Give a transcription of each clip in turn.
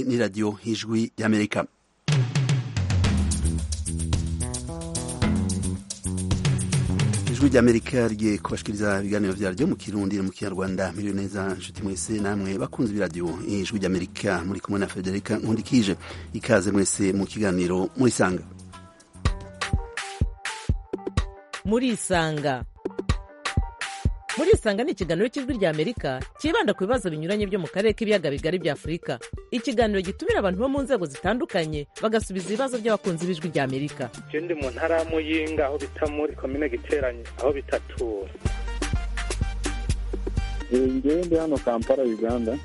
iyi ni radiyo ijwi y'amerika ijwi ry'amerika rigiye kubashikiriza ibiganiro vyaryo mu kirundi no mu kinyarwanda miriwe neza nshuti mwese namwe bakunze b'iradiyo ijwi ry'amerika muri kumwe na federika nkundikije ikaze mwese mu kiganiro murisanga murisanga murisanga ni ikiganiro cy'ijwi rya amerika cyibanda ku bibazo binyuranye byo mu karere k'ibiyaga bigari bya afurika ikiganiro gitumira abantu bo mu nzego zitandukanye bagasubiza ibibazo by'abakunzi b'ijwi rya amerika je ndi mu ntara ya muyinga aho bita muri komine giteranye aho bitatura ngewe ndi hano kampala uganda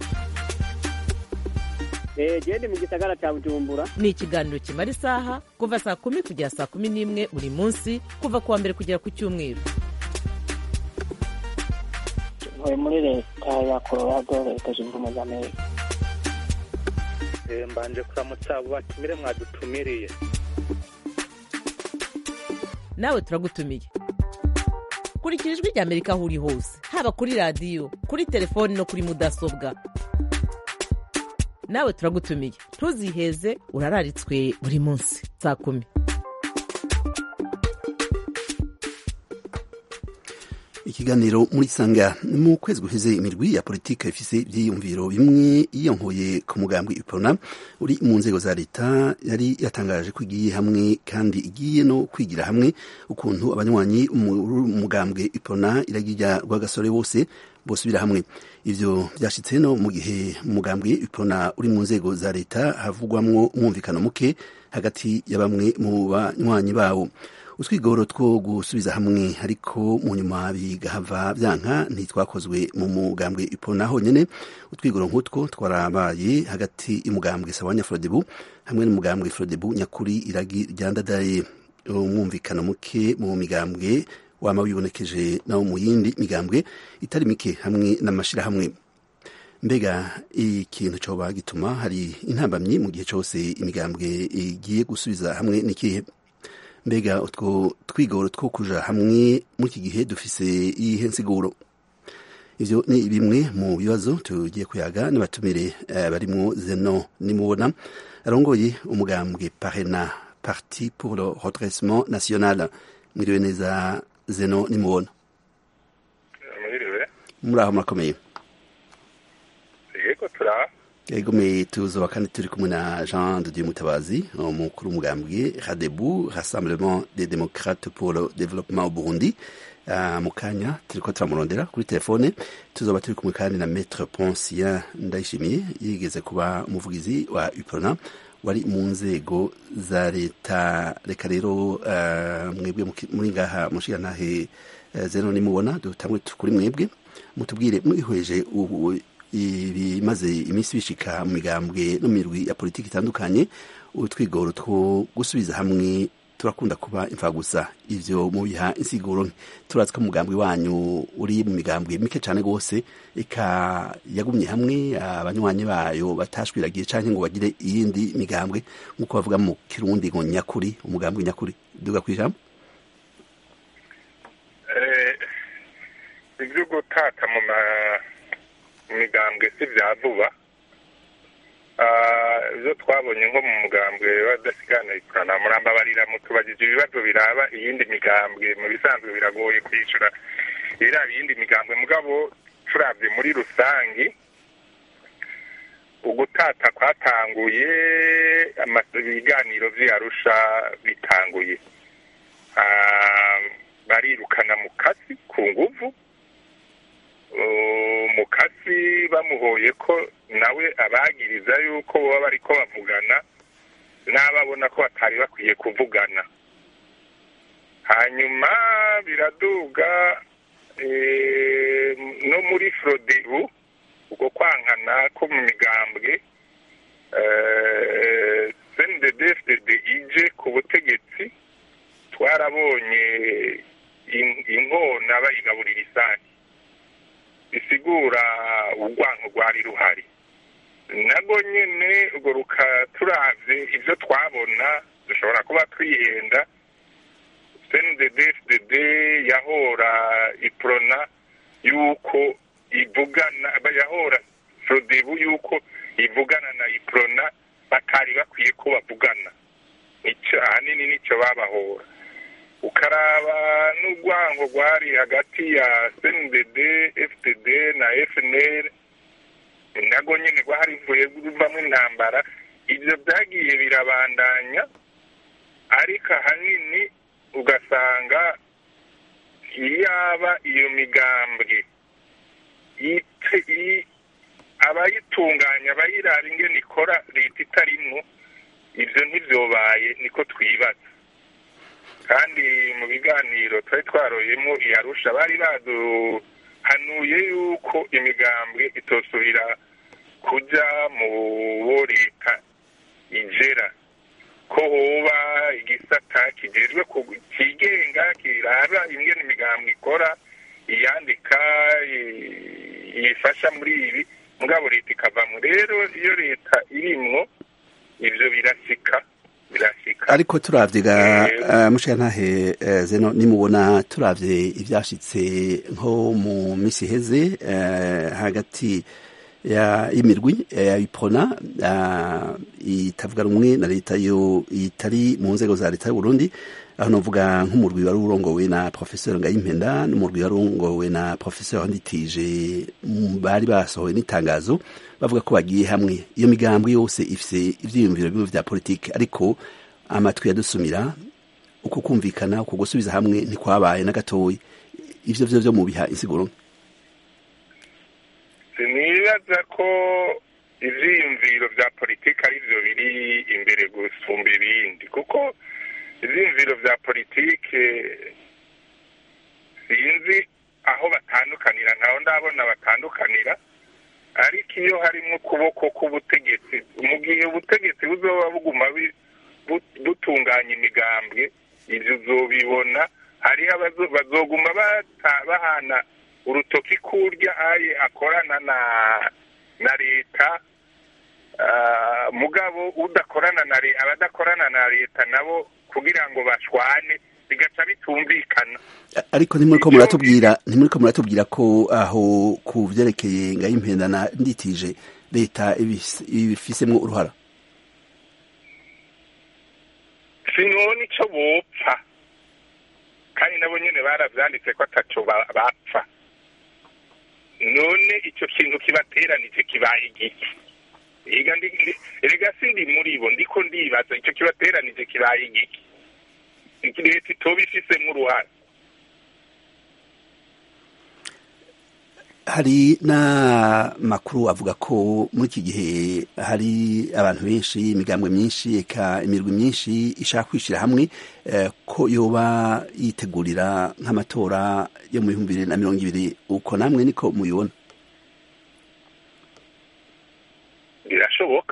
gende mu gisagara cya bujumbura ni ikiganiro kimara isaha kuva saa kumi kugera saa kumi n'imwe buri munsi kuva ku wa mbere kugera ku cyumweru ntuye muri leta ya colorado leta zunze ubumwe za amerika Eh, mbanje kuramutsa abo batumire mwadutumiriye nawe turagutumiye kurikira ijwi rya amerika aho uri hose haba kuri radiyo kuri telefoni no kuri mudasobwa nawe turagutumiye ntuziheze urararitswe buri munsi saa kumi ikiganiro muri sanga mu kwezi guheze imirwi ya politike ifise ivyiyumviro bimwe yiyonkoye ku mugambwe ipona uri mu nzego za leta yari yatangaje ko igiye hamwe kandi igiye no kwigira hamwe ukuntu abanywanyi umugambwe ipona iragirya rwagasore bose bosubira hamwe ivyo vyashitse no mu gihe umugambwe ipona uri mu nzego za leta havugwamwo umwumvikano muke hagati ya bamwe mu banywanyi bawo utwigoro two gusubiza hamwe ariko mu nyuma bigahava vyanka ntitwakozwe mu mugambwe ipona honyene utwigoro nk'utwo twarabaye hagati y'umugambwe sawanya frodebu hamwe n'umugambwe frodebu nyakuri iragi ryandadaye umwumvikano muke mu migambwe wama wibonekeje nawo mu yindi migambwe itari mike hamwe n'amashirahamwe mbega ikintu coba gituma hari intambamyi mu gihe cose imigambwe igiye gusubiza hamwe n'ikihe mbega utwo twigoro two kuja hamwe muri iki gihe dufise iyihe nsiguro ivyo ni bimwe mu bibazo tugiye kuyaga n'abatumire uh, barimwo zeno nimubona arongoye umugambwe parena parti pour le redressement national mwiriwe neza zeno nimubona mwiriwe muri aho murakomeye yego turaha egome tuzoba kandi turi kumwe na jean de dieu mutabazi umukuru w'umugambwe radebu rassemblement des démocrates pour le développement au burundi uh, mu kanya turiko turamurondera kuri telefone tuzoba turi kumwe kandi na maître poncien ndayishimiye yigeze kuba umuvugizi wa uprona wari mu nzego za leta reka rero uh, mwebwe muri ngaha mushigantahe uh, zeno nimubona dutangwe kuri mwebwe mutubwire mwihweje ubu ibimaze iminsi bishika mu migambwe no mirwi ya politiki itandukanye utwigoro two gusubiza hamwe turakunda kuba imfagusa ivyo mubiha insiguro turazi ko umugambwe wanyu uri mu migambwe mike cane gose eka yagumye hamwe abanywanyi bayo batashwiragiye canke ngo bagire iyindi migambwe nk'uko bavuga mu kirundi ngo nyakuri umugambwe nyakuri duga kwijambo ivyo gutata mu migambwe si vya vuba ibyo twabonye nko mu mugambwe w'adasigana ikorana murambabarira mutubagije ibibazo biraba iyindi migambwe mu bisanzwe biragoye kwishyura ibiraba iyindi migambwe mugabo turabye muri rusange ugutata kwatanguye ibiganiro vy'arusha bitanguye barirukana mu kasi ku nguvu mukasi bamuhoye ko nawe abagiriza yuko baba bariko bavugana n'ababona ko batari bakwiye kuvugana hanyuma biraduga no muri frodebu ubwo kwankana ko mu migambwe cndfdd ije ku butegetsi twarabonye inkona bayigaburira isake bisigura urwango rwari ruhari nago nyene urwo rukaturavye ivyo twabona dushobora kuba twihenda cndfdd yahora iprona yuko ivugana yahora frodebu yuko ivugana na iprona nago nyine rwaharivuye ruvamo intambara ibyo byagiye birabandanya ariko ahanini ugasanga yaba iyo migambwe abayitunganya abayirara ingene ikora leta itarimwo ibyo ntibyobaye niko twibaza kandi mu biganiro twari twaroyemo iyarusha bari baduhanuye yuko imigambwe itosubira kujya mu bo leta igera ko hoba igisata kijejwe kigenga kiraba ingene imigambwe ikora iyandika yifasha muri ibi mugabo leta ikavamo rero iyo leta irimwo ibyo birasika birasika ariko turavye ga uh, mushiyantahe uh, zeno nimubona turavye ivyashitse nko mu misi heze uh, hagati ya imirwi ya ipona itavuga rumwe na leta yo itari mu nzego za leta y'uburundi aho novuga nk'umurwi wari urongowe na professeur ngayimpenda n'umurwi wari urongowe na professeur nditije bari basohoye n'itangazo bavuga ko bagiye hamwe iyo migambwe yose ifise ivyiyumviro bimwe vya politike ariko amatwi yadusumira uko kumvikana uko gusubiza hamwe ntikwabaye na gatoyi ivyo vyo vyo mubiha insiguro sinibaza ko ivyiyumviro vya politike ari vyo biri imbere gusumba ibindi kuko ivyiyumviro vya politike sinzi aho batandukanira ntaho ndabona batandukanira ariko iyo harimo ukuboko k'ubutegetsi mu gihe ubutegetsi buzoba buguma butunganya imigambwe ibyo uzobibona hariho bazoguma bahana urutoki kurya aye akorana na na leta mugabo udakorana na abadakorana na leta nabo kugira ngo bashwane bigaca bitumvikana ariko ntimuriko muratubwira ntimuriko muratubwira ko aho ku vyerekeye ngayimpenda na nditije leta ibifisemwo uruhara sinone ico bopfa kandi nabo nyene baravyanditse ko ataco bapfa none ico kintu kibateranije kibaye igiki ega erega sindi muri bo ndiko ndibaza ico kibateranije kibaye igiki leta itoba ifisemo uruhare hari n'amakuru avuga ko muri iki gihe hari abantu benshi imigambwe myinshi eka imirwi myinshi ishaka kwishyira hamwe ko yoba yitegurira nk'amatora yo mu bihumbi bibiri na mirongo ibiri uko namwe niko mubibona birashoboka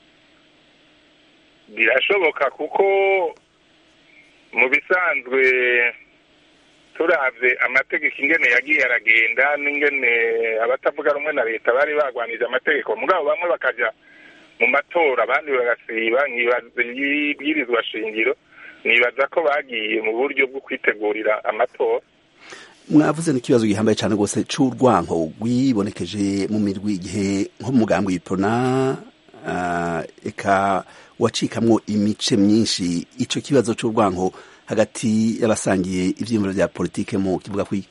birashoboka kuko mu bisanzwe turavye amategeko ingene yagiye aragenda n'ingene abatavuga rumwe na leta bari bagwanije amategeko mugabo bamwe bakaja mu matora abandi bagasiba ibwirizwa shingiro nibaza ko bagiye mu buryo bwo kwitegurira amatora mwavuze n'ikibazo gihambaye cyane rwose c'urwanko rwibonekeje mu mirwi igihe nko mu mugambi w'ipona eka wacikamwo imice myinshi ico kibazo c'urwanko hagati y'abasangiye ivyiyumviro vya politike mu kivuga kwi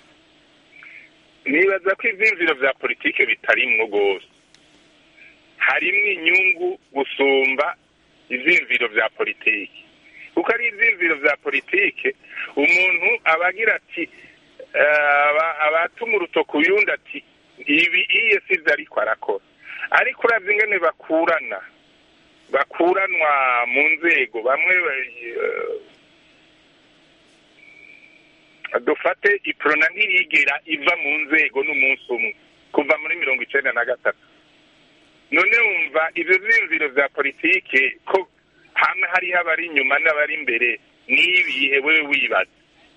nibaza ko ivyiyumviro vya politike bitarimwo rwose harimwo inyungu gusumba ivyiyumviro vya politike kuko ari ivyiyumviro vya politike umuntu aba agira ati abatuma urutoki uyundi ati ibi iye sivyo ariko arakora ariko uravye ingene bakurana bakuranwa mu nzego bamwe dufate iprona ntiyigera iva mu nzego n'umunsi umwe kuva muri mirongo icenda na gatatu none wumva ivyo vyiyumviro vya politike ko hamwe hariho abari inyuma n'abari imbere n'ibihe wewe wibaza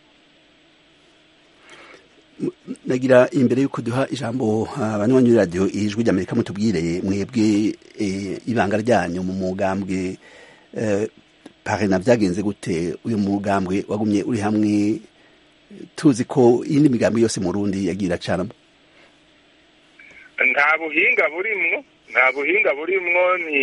nagira imbere yuko duha ijambo abanywanyi b'iradiyo ijwi ry'amerika mutubwire mwebwe ibanga ryanyu mu mugambwe parena byagenze gute uyu mugambwe wagumye uri hamwe tuzi ko iyindi migambi yose mu rundi yagira acanamo nta buhinga burimwo nta buhinga burimwo ni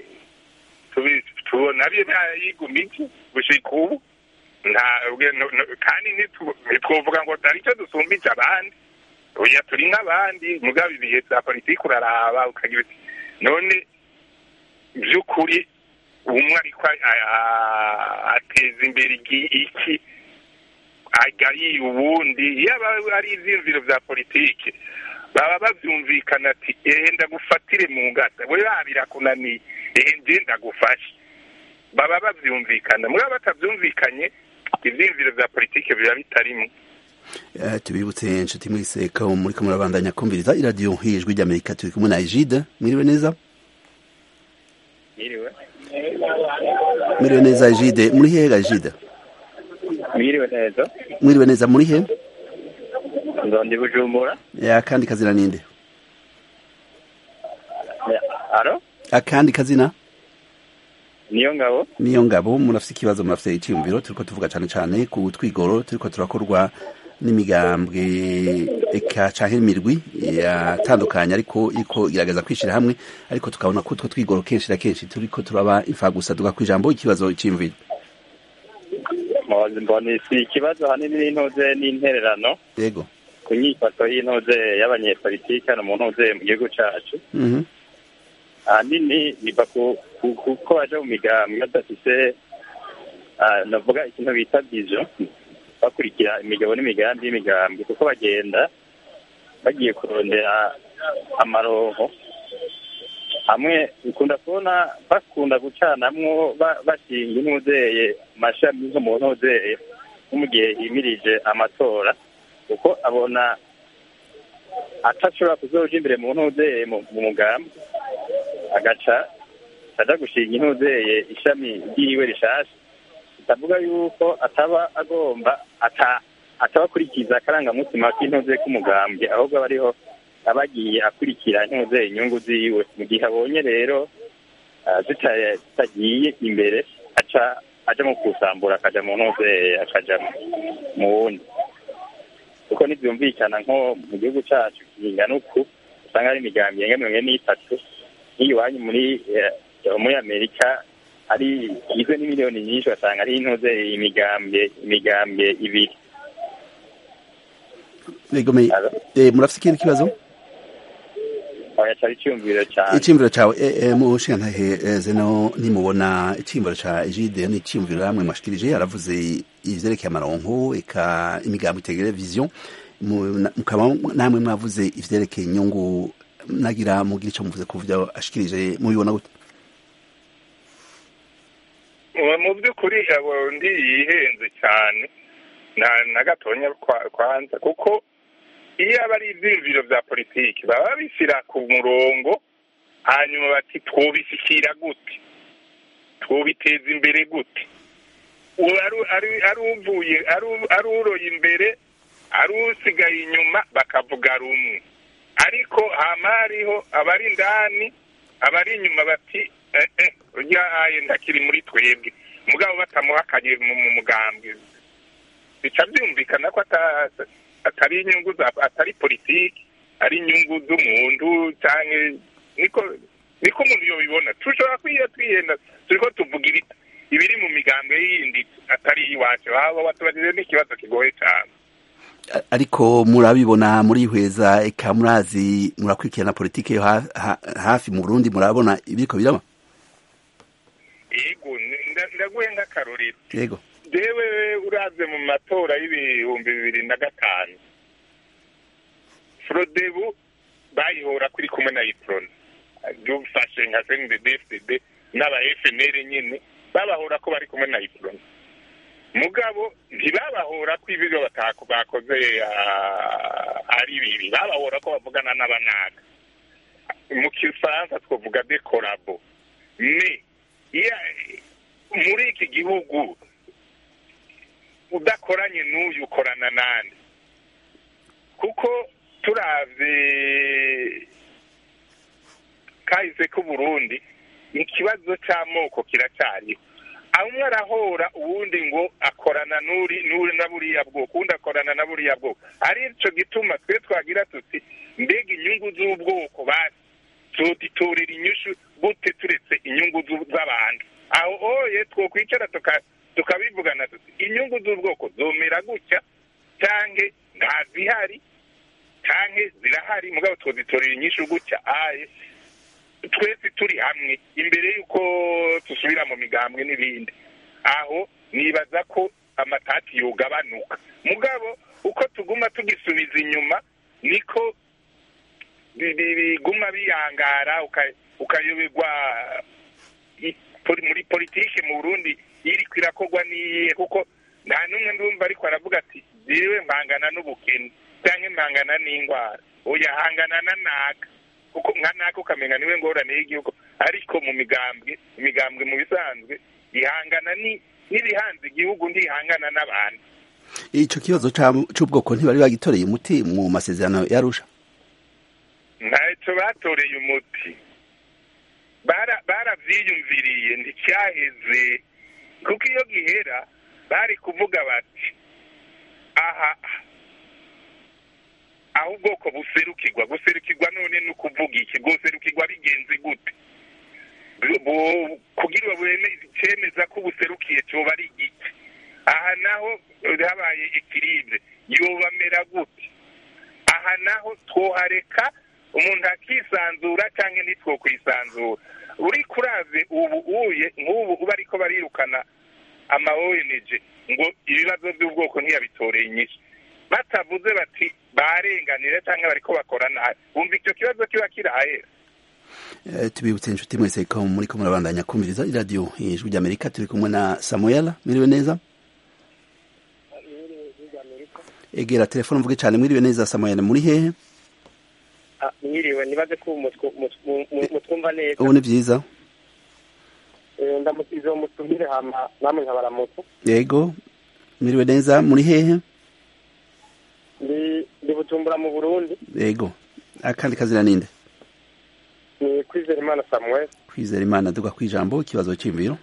tubona byo byayigumije gushika ubu kandi ntitwovuga ngo hari icyo dusumbije abandi oya turi nk'abandi mugabo ibihe bya politiki uraraba ukagira uti none by'ukuri umwe ariko a- a- ateza imbere igi- iki agayiye ubundi yaba ari ivyiyumviro vya politiki baba bavyumvikana ati ehe ndagufatire mu ngata we birakunaniye ehe nje ndagufashe baba bavyumvikana mugabo batavyumvikanye ivyiyumviro vya politiki biba bitarimwo Eh, tubibutse inshuti mwese ko muriko murabandanya kumviriza iradiyo hijwi ry'amerika turi kumwe na ejide mwiriwe neza Mwiriwe. mwiriwe neza ejide muri hehe ga ejide Mwiriwe neza. mwiriwe neza muri he Nzondi Bujumbura. akandi kazina ninde Aro? akandi kazina Niyo ngabo. niyo ngabo murafise ikibazo murafise iciyumviro turiko tuvuga cane cane ku twigoro turiko turakorwa n'imigambwe eka canke imirwi yatandukanye ariko iriko igerageza kwishira hamwe ariko tukabona ko utwo twigoro kenshi na kenshi turiko turaba imfagusa duga kwijambo ikibazo iciyumviro Mwazi mbona si ikibazo hanini n'intoze n'intererano yego ku nyifato y'intoze y'abanyepolitiki hano mu ntoze mu gihugu cacu. mhm Ahanini biva ku ku- kuko baje mu migambwe badafise ah, navuga ikintu bita vision bakurikira imigabo n'imigambi y'imigambwe kuko bagenda bagiye kurondera amaronko hamwe ukunda kubona bakunda gucanamwo ba- bashinga intuzeye amashami nko mu ntuzeye nko mu gihe himirije amatora kuko abona atashobora kuzoja imbere mu ntuzeye mu mu mugambi agaca aja gushinga intuzeye ishami ryiwe rishasha bitavuga yuko ataba agomba ata ataba akurikiza akarangamutima k'intuze k'umugambwe ahubwo aba ariho aba agiye akurikira intuze inyungu ziwe mu gihe abonye rero ah, zita- zitagiye imbere aca aja mu kusambura akaja mu ntuze akaja mu wundi kuko ntibyumvikana nko mu gihugu cacu kingana uku usanga hari imigambi irenga mirongo ine n'itatu nk'iwanyu muri eh, muri amerika ari igizwe n'imiliyoni nyinshi basanga ari intuze imigambwe imigambwe ibiri yego me Alo? eh, murafise ikindi kibazo oya cari iciyumviro cane iciyumviro cawe eh, eh, mushigantahe eh, zeno nimubona iciyumviro ca ejide ni iciyumviro namwe mwashikirije aravuze ivyerekeye amaronko eka imigambo itegere vision mu- na- mukaba namwe mwavuze ivyerekeye inyungu nagira mugira ico muvuze ku vyo ashikirije mubibona gute Ubu mu by'ukuri abo ndi yihenze cyane na na gatonya kwa- kwanza kuko iyo aba ari ibyiyumviro bya politiki baba babishyira ku murongo hanyuma bati twubishyikira gute twubiteza imbere gute uwo ari- ari- ari uvuye ari u- ari uroye imbere ari usigaye inyuma bakavuga rumwe ariko hama hariho abari indani abari inyuma bati eh eh urya aye ndakiri muri twebwe mugabo batamuhakanye mu mu mugambwe bica byumvikana ko ata- atari inyungu za atari politiki ari inyungu z'umuntu cyangwa niko niko umuntu yobibona tushobora kwiyo twihenda turiko tuvuga ibi- ibiri mu migambwe yindi atari iwacu waba watubajije n'ikibazo kigoye cyane A- ariko murabibona murihweza eka murazi murakurikirana politike yo ha- ha- hafi mu Burundi murabona ibiriko biraba yego nda- ndaguhe nk'akarorero yego jewe uravye mu matora y'ibihumbi bibiri na gatanu frodebu bayihora kuri kumwe na iprona dufashe nka cndfdd n'aba fnr nyine babahora ko bari kumwe na iprona mugabo ntibabahora ko ibyo batako bakoze ah, ari bibi babahora ko bavugana n'abanaga mu kifaransa twavuga de korabo ne iya- muri iki gihugu udakoranye n'uyu ukorana nande kuko turavye kahise k'uburundi ikibazo c'amoko kiracyariho amwe arahora uwundi ngo akorana n'uri n'uri na buriya bwoko uwundi akorana na buriya bwoko ari ico gituma twe twagira tuti mbega inyungu z'ubwoko basi tuditorera inyishu gute turetse inyungu z'u- z'abantu aho oye twokwicara tuka- tukabivugana tuti inyungu z'ubwoko zomera gutya canke ntazihari canke zirahari mugabo twozitorera inyishu gutya aye twese turi hamwe imbere y'uko dusubira mu migambwe n'ibindi aho nibaza ko amatati yogabanuka mugabo uko tuguma tugisubiza inyuma niko bi- bi- biguma biyangara uka- ukayoberwa i- poli- muri politike mu burundi iriko irakorwa n'iyihe kuko nta n'umwe ndumva ariko aravuga ati jyewe mpangana n'ubukene cyangwa mpangana n'indwara oya hangana na naka kuko nka naka ukamenya niwe ngorane y'igihugu ariko mu migambwe imigambwe mu bisanzwe ihangana ni n'ibihanze igihugu ntihangana n'abantu ico kibazo ca- c'ubwoko ntibari bagitoreye umuti mu masezerano yarusha ntacyo batoreye umuti Bara- baravyiyumviriye nticyaheze kuko iyo gihera bari kuvuga bati aha aho ubwoko buserukirwa guserukirwa none ni ukuvuga iki bwoserukirwa bigenze gute Bu- bu- kugira bweme cemeza ko buserukiye coba ari igiti aha naho habaye ekiribe yobamera gute aha naho twohareka umuntu akisanzura cyangwa ntitwokwisanzura uri kuraze ubu uye nk'ubu uba ariko barirukana ama ONG ngo ibibazo by'ubwoko ntiyabitoreye inyishu batavuze bati barenganire cyangwa bariko bakora nabi bumva icyo kibazo kiba kirahera Eh, tubibutse inshuti mwese ko muriko murabandanya kumviriza iradiyo ijwi ry'amerika turi kumwe na samuel mwiriwe neza egera telefone mvuge cyane mwiriwe neza samuel muri hehe mwiriwe nibaze ko mutwu- mutwu- mu- mutwumva neza ubu ni byiza Eh, ndamukize uwo mutumire hama namwe nkabaramutu yego mwiriwe neza muri hehe ndi ndi bujumbura mu burundi yego akandi kazina ninde ni kwizera imana samuel kwizera imana duga ku ijambo ikibazo cy'imviro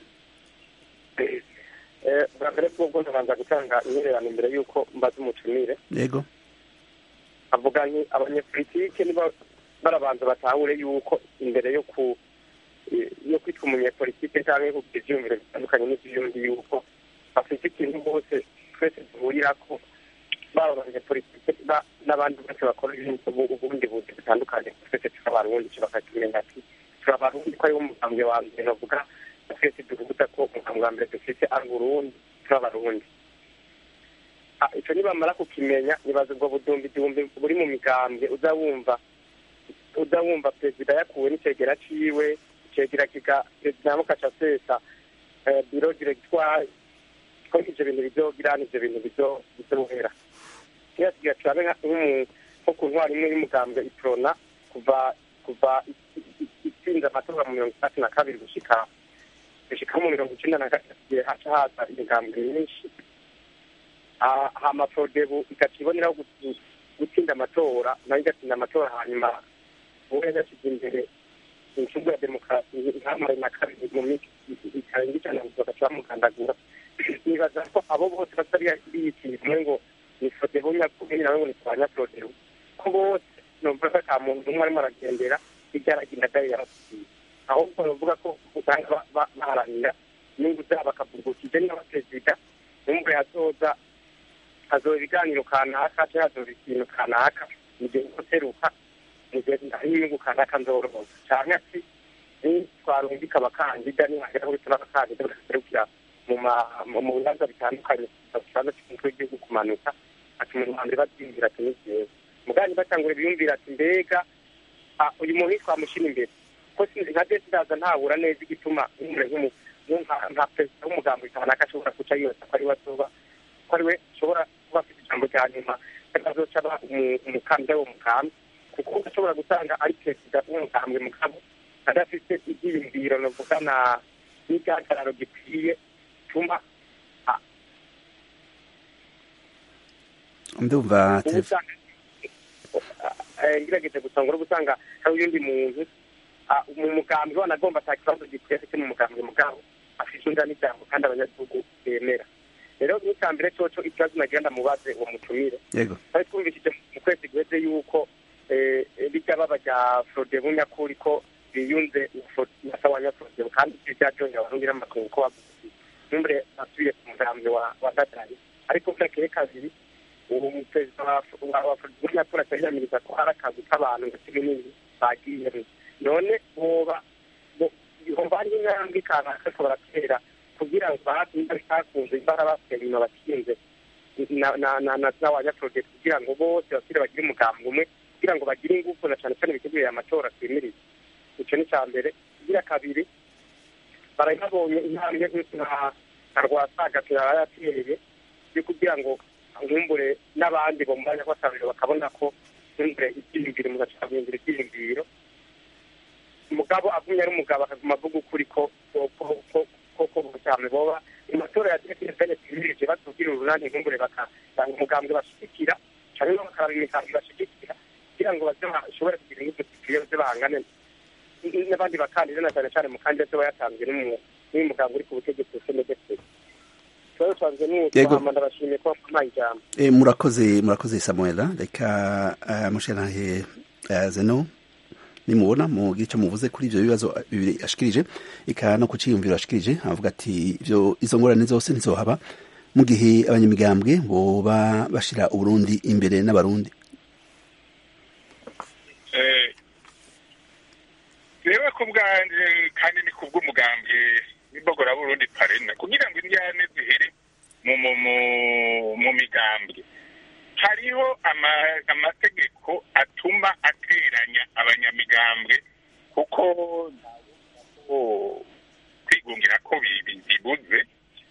Eh, bwa mbere bwobwo ndabanza gutanga intererano imbere y'uko mbaza umutumire yego avuga nti abanyepolitike niba barabanza batahure yuko imbere yo ku yo kwitwa umunyepolitike cyangwa kugira ivyiyumviro bitandukanye n'ivy'undi yuko bafite ikintu bose twese duhurirako baba abanyepolitike ba- n'abandi bose bakora ibindi ubu- ubundi buzi butandukanye twese turi abarundi bakakimenya ati turi abarundi ko ariwo umugambwe wa mbere bavuga twese duhuza ko umugambwe wa mbere dufite ari uburundi turi abarundi Ah, ico nibamara kukimenya nibaza ubwo budumbidumbi buri mu migambwe uza wumva uza wumva perezida yakuwe n'icegera ciwe icegera kiga perezida mukaca sesa eh, biro diregitwari ko ivyo bintu bizogira n'ivyo bintu bizo- bizohera kera tugira turabe nka- nk'umu- nko ku ntwari imwe y'umugambwe iprona kuva kuva i- i- i- itsinze amatora mu mirongo itatu na kabiri gushika gushika mu mirongo icenda na gatatu igihe haca haza imigambwe myinshi Ah, hama prodebu igaca iboneraho gu- gutsinda amatora nayo igatsinda amatora hanyuma uwo yagashyize imbere incungu ya demokarasi ntamare na kabiri mu minsi itarenga ijana bagaca bamugandagura nibaza ko abo bose batari biyitiye kumwe ngo ni prodebu nyakubiri nawe ngo ni kwa nyaprodebu ko bose numva ko ata muntu umwe arimo aragendera hirya aragenda dayo yarasiye ahubwo bavuga ko usanga ba- ba- baharanira inyungu zabo bakavugukije n'abaperezida numva yazoza hazoba ibiganiro kanaka cyangwa hazoba ikintu kanaka mu gihe uteruka mu gihe hari inyungu kanaka nzoroza cyane ati nitwarungika abakandida nihagera aho bituma abakandida bagaserukira mu ma- mu mu bibanza bitandukanye ikibanza cy'umutwe w'igihugu kumanuka ati mu rwanda babyiyumvira ati ni byiza mugani batangura biyumvira ati mbega ah, uyu muntu twamushyira imbere ko sinzi nka desidaza ntabura neza igituma nk'umure nk'umu- nk'umva- nka perezida w'umugambi kanaka ashobora guca yose ko ari we azoba ko ari we ashobora kuba afite ijambo rya nyuma azoca aba umu- umukandida wo mugambi kuko ashobora gusanga ari perezida w'umugambwe mugabo adafite ibyiyumviro navuga na n'igihagararo gikwiye tuma ndumva uba telefone usanga eh, ngerageje gusanga uri gusanga hari uyundi muntu ah, mu mugambi wanagomba ata kibazo gikwiye afite mu mugambi mugabo afite undi n'ijambo kandi abanyagihugu bemera rero n'icya mbere coco ikibazo nagira ndamubaze uwo mutumire yego twari twumvishije mu kwezi guheze yuko eh, bijya baba rya forodebu nyakuri ko biyunze na sawa nyaforodebu kandi ibyo byaryoheye abarundi n'amakungu ko bavuze numbre asubiye ku mugambi wa wa dadani ariko bwakeye kabiri ubu perezida wa afurika atari yamiriza ko hari akazi k'abantu ndetse n'ibindi bagiyemo none boba ihomba hariho intambwe kanaka ariko baratera kugira ngo bahatinda bitakunze imbara batera inyuma batinze n'abanyaporojegiti kugira ngo bose basire bagire umugambi umwe kugira ngo bagire ingufu na cyane cyane bitegurire amatora twimiriza icyo ni icya mbere igira kabiri barabonye intambwe nka rwasaga yateye yo kugira ngo nkumbure n'abandi bo mu mwanya w'akaruriro bakabona ko nkumbure ibyiyumviro umuntu ashobora guhindura ibyiyumviro umugabo agumye ari umugabo akaguma avuga ukuri ko ko cyane boba mu matora ya definitivene twimirije batubwira urunani nkumbure bakatanga umugambwe bashigikira cyangwa bakaraba imigambi bashigikira kugira ngo baze bashobore kugira ingufu zikwiye baze bahangane n'abandi bakandida na cyane cyane mukandida se yatanzwe n'uyu muganga uri ku butegetsi cndfc ikibazo cyanjye ni uko ndabashimiye ko bampaye ijambo murakoze murakoze samuela reka mushenahe zeno nimubona mugira icyo muvuze kuri ibyo bibazo bibiri ashikirije eka no ku cyiyumviro ashikirije avuga ati ibyo izo ngorane zose ntizohaba mu gihe abanyamigambwe boba bashira uburundi imbere n'abarundi reba ku bwanje kandi ni kubw'umugambwe n'imbogora burundi parena kugira ngo indyane zihere mu mu mu migambwe hariho amategeko atuma ateranya abanyamigambwe kuko kwigungira ko bibuze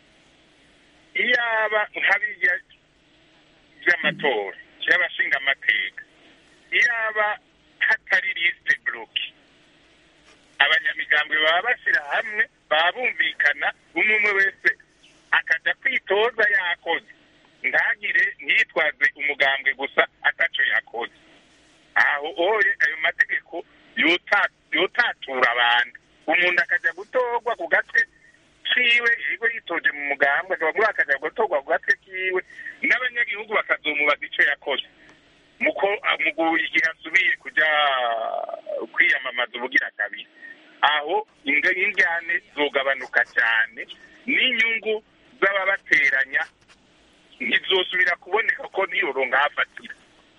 iyaba nka birya by'amatora y'abashinga amateka iyaba hatari lisite buroke abanyamigambwe baba bashyira hamwe baba bumvikana umwe umwe wese akajya kwitoza yakoze ntagire ntiyitwaze umugambwe gusa ataco yakoze aho oye ayo mategeko yotatura abantu umuntu akajya gutorwa ku gatwe kiwe yigo yitoje mu mugambwe akaba muri akajya gutorwa ku gatwe kiwe n'abanyagihugu bakazomubaza ico yakoze muko mu igihe asubiye kuja kwiyamamaza ubugira kabiri aho indyane zogabanuka cyane n'inyungu z'ababateranya ntizosubira kuboneka ko niyoronga hafatira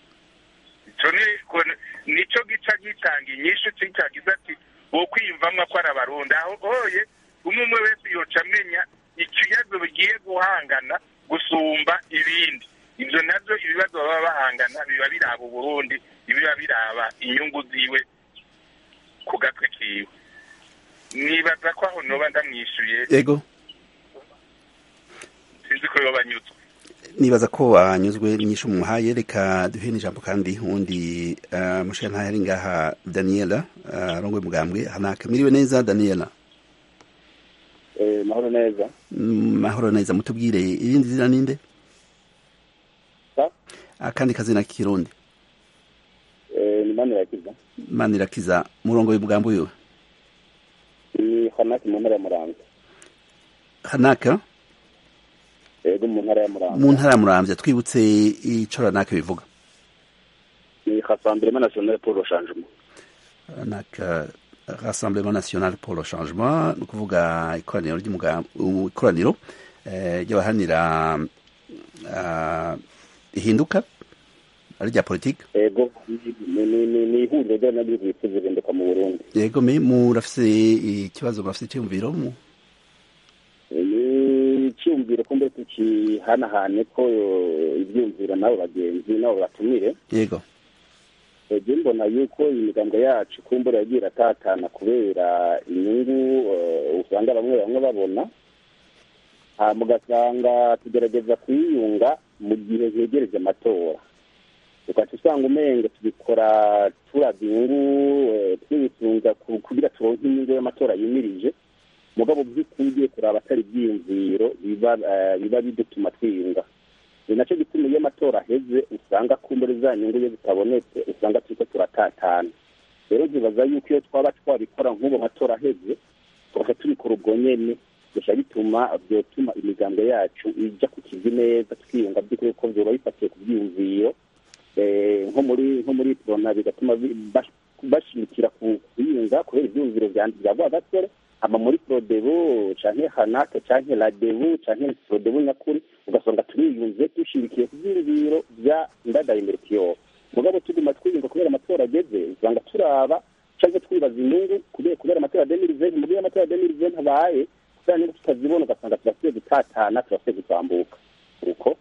nicyo gica gitanga inyishu cyagize ati wo kwiyumvamwo ko ari abarundi aho oye umwe umwe wese yoca amenya ikibazo bigiye guhangana gusumba ibindi ibyo nabyo ibibazo baba bahangana biba biraba uburundi biba biraba inyungu ziwe ku gatwe kiwe nibaza ko aho noba ndamwishyuye yego sinzi ko yoba anyuzwe nibaza ko anyuzwe nyinshi umuhaye reka duhe n'ijambo kandi uwundi uh, mushira ntayo ari ngaha daniela uh, arongwe mugambwe hanaka miriwe neza daniela eh, mahoro neza mahoro neza mutubwire irindi zina ninde sa akandi kazina k'ikirundi eh, ni manirakiza manirakiza murongo w'umugambi wiwe ni hanaki mu ntara ya muramvya hanaka yego mu ntara ya muramvya mu ntara ya muramvya twibutse ico ranaka bivuga ni rassemblement national pour le changement ranaka rassemblement national pour le changement ni ukuvuga ikoraniro ry'umugambi ikoraniro ry'abahanira ihinduka ari rya politike yego ni ihuriro ry'abanyagihugu bifuza ihinduka mu burundi yego me murafise ikibazo murafise icyumviro mu ni icyumviro ko mbese tukihanahane ko ibyumviro n'abo bagenzi n'abo batumire yego ege mbona yuko imigambo yacu kumbura yagiye iratatana kubera inyungu usanga bamwe bamwe babona hama ugasanga tugerageza kuyiyunga mu gihe hegereje amatora ugaca usanga umenga tubikora turabya inyungu twibitunga kugira turonke inyungu y'amatora yimirije mugabo by'ukuri ugiye kuraba atari ibyiyumviro biba bidutuma twiyunga ni nacyo gituma iyo amatora aheze usanga kumbure za nyungu iyo zitabonetse usanga turiko turatatana rero zibaza yuko iyo twaba twabikora nk'ubu amatora aheze tugaca tubikora ubwo nyene gusa bituma byotuma imigambo yacu ijya ku kivi neza twiyunga by'ukuri ko vyoba bifatiye ku byiyumviro nko muri nko muri prona bigatuma bashimikira ku kuyunga kubera ibyiyumviro bya rwagasore hama muri prodebu canke hanake canke radebu canke prodebu nyakuri ugasanga turiyunze dushirikiye ku vyiyumviro vya ndadaye imbere kiyoba mugabo tuguma twiyumva kubera amatora ageze usanga turaba canke twibaza inyungu kubera kubera amatora ya demiriveni mu gihe amatora ya demiriveni abaye kubera niba tutazibona ugasanga turasiye gutatana turasiye gutambuka uko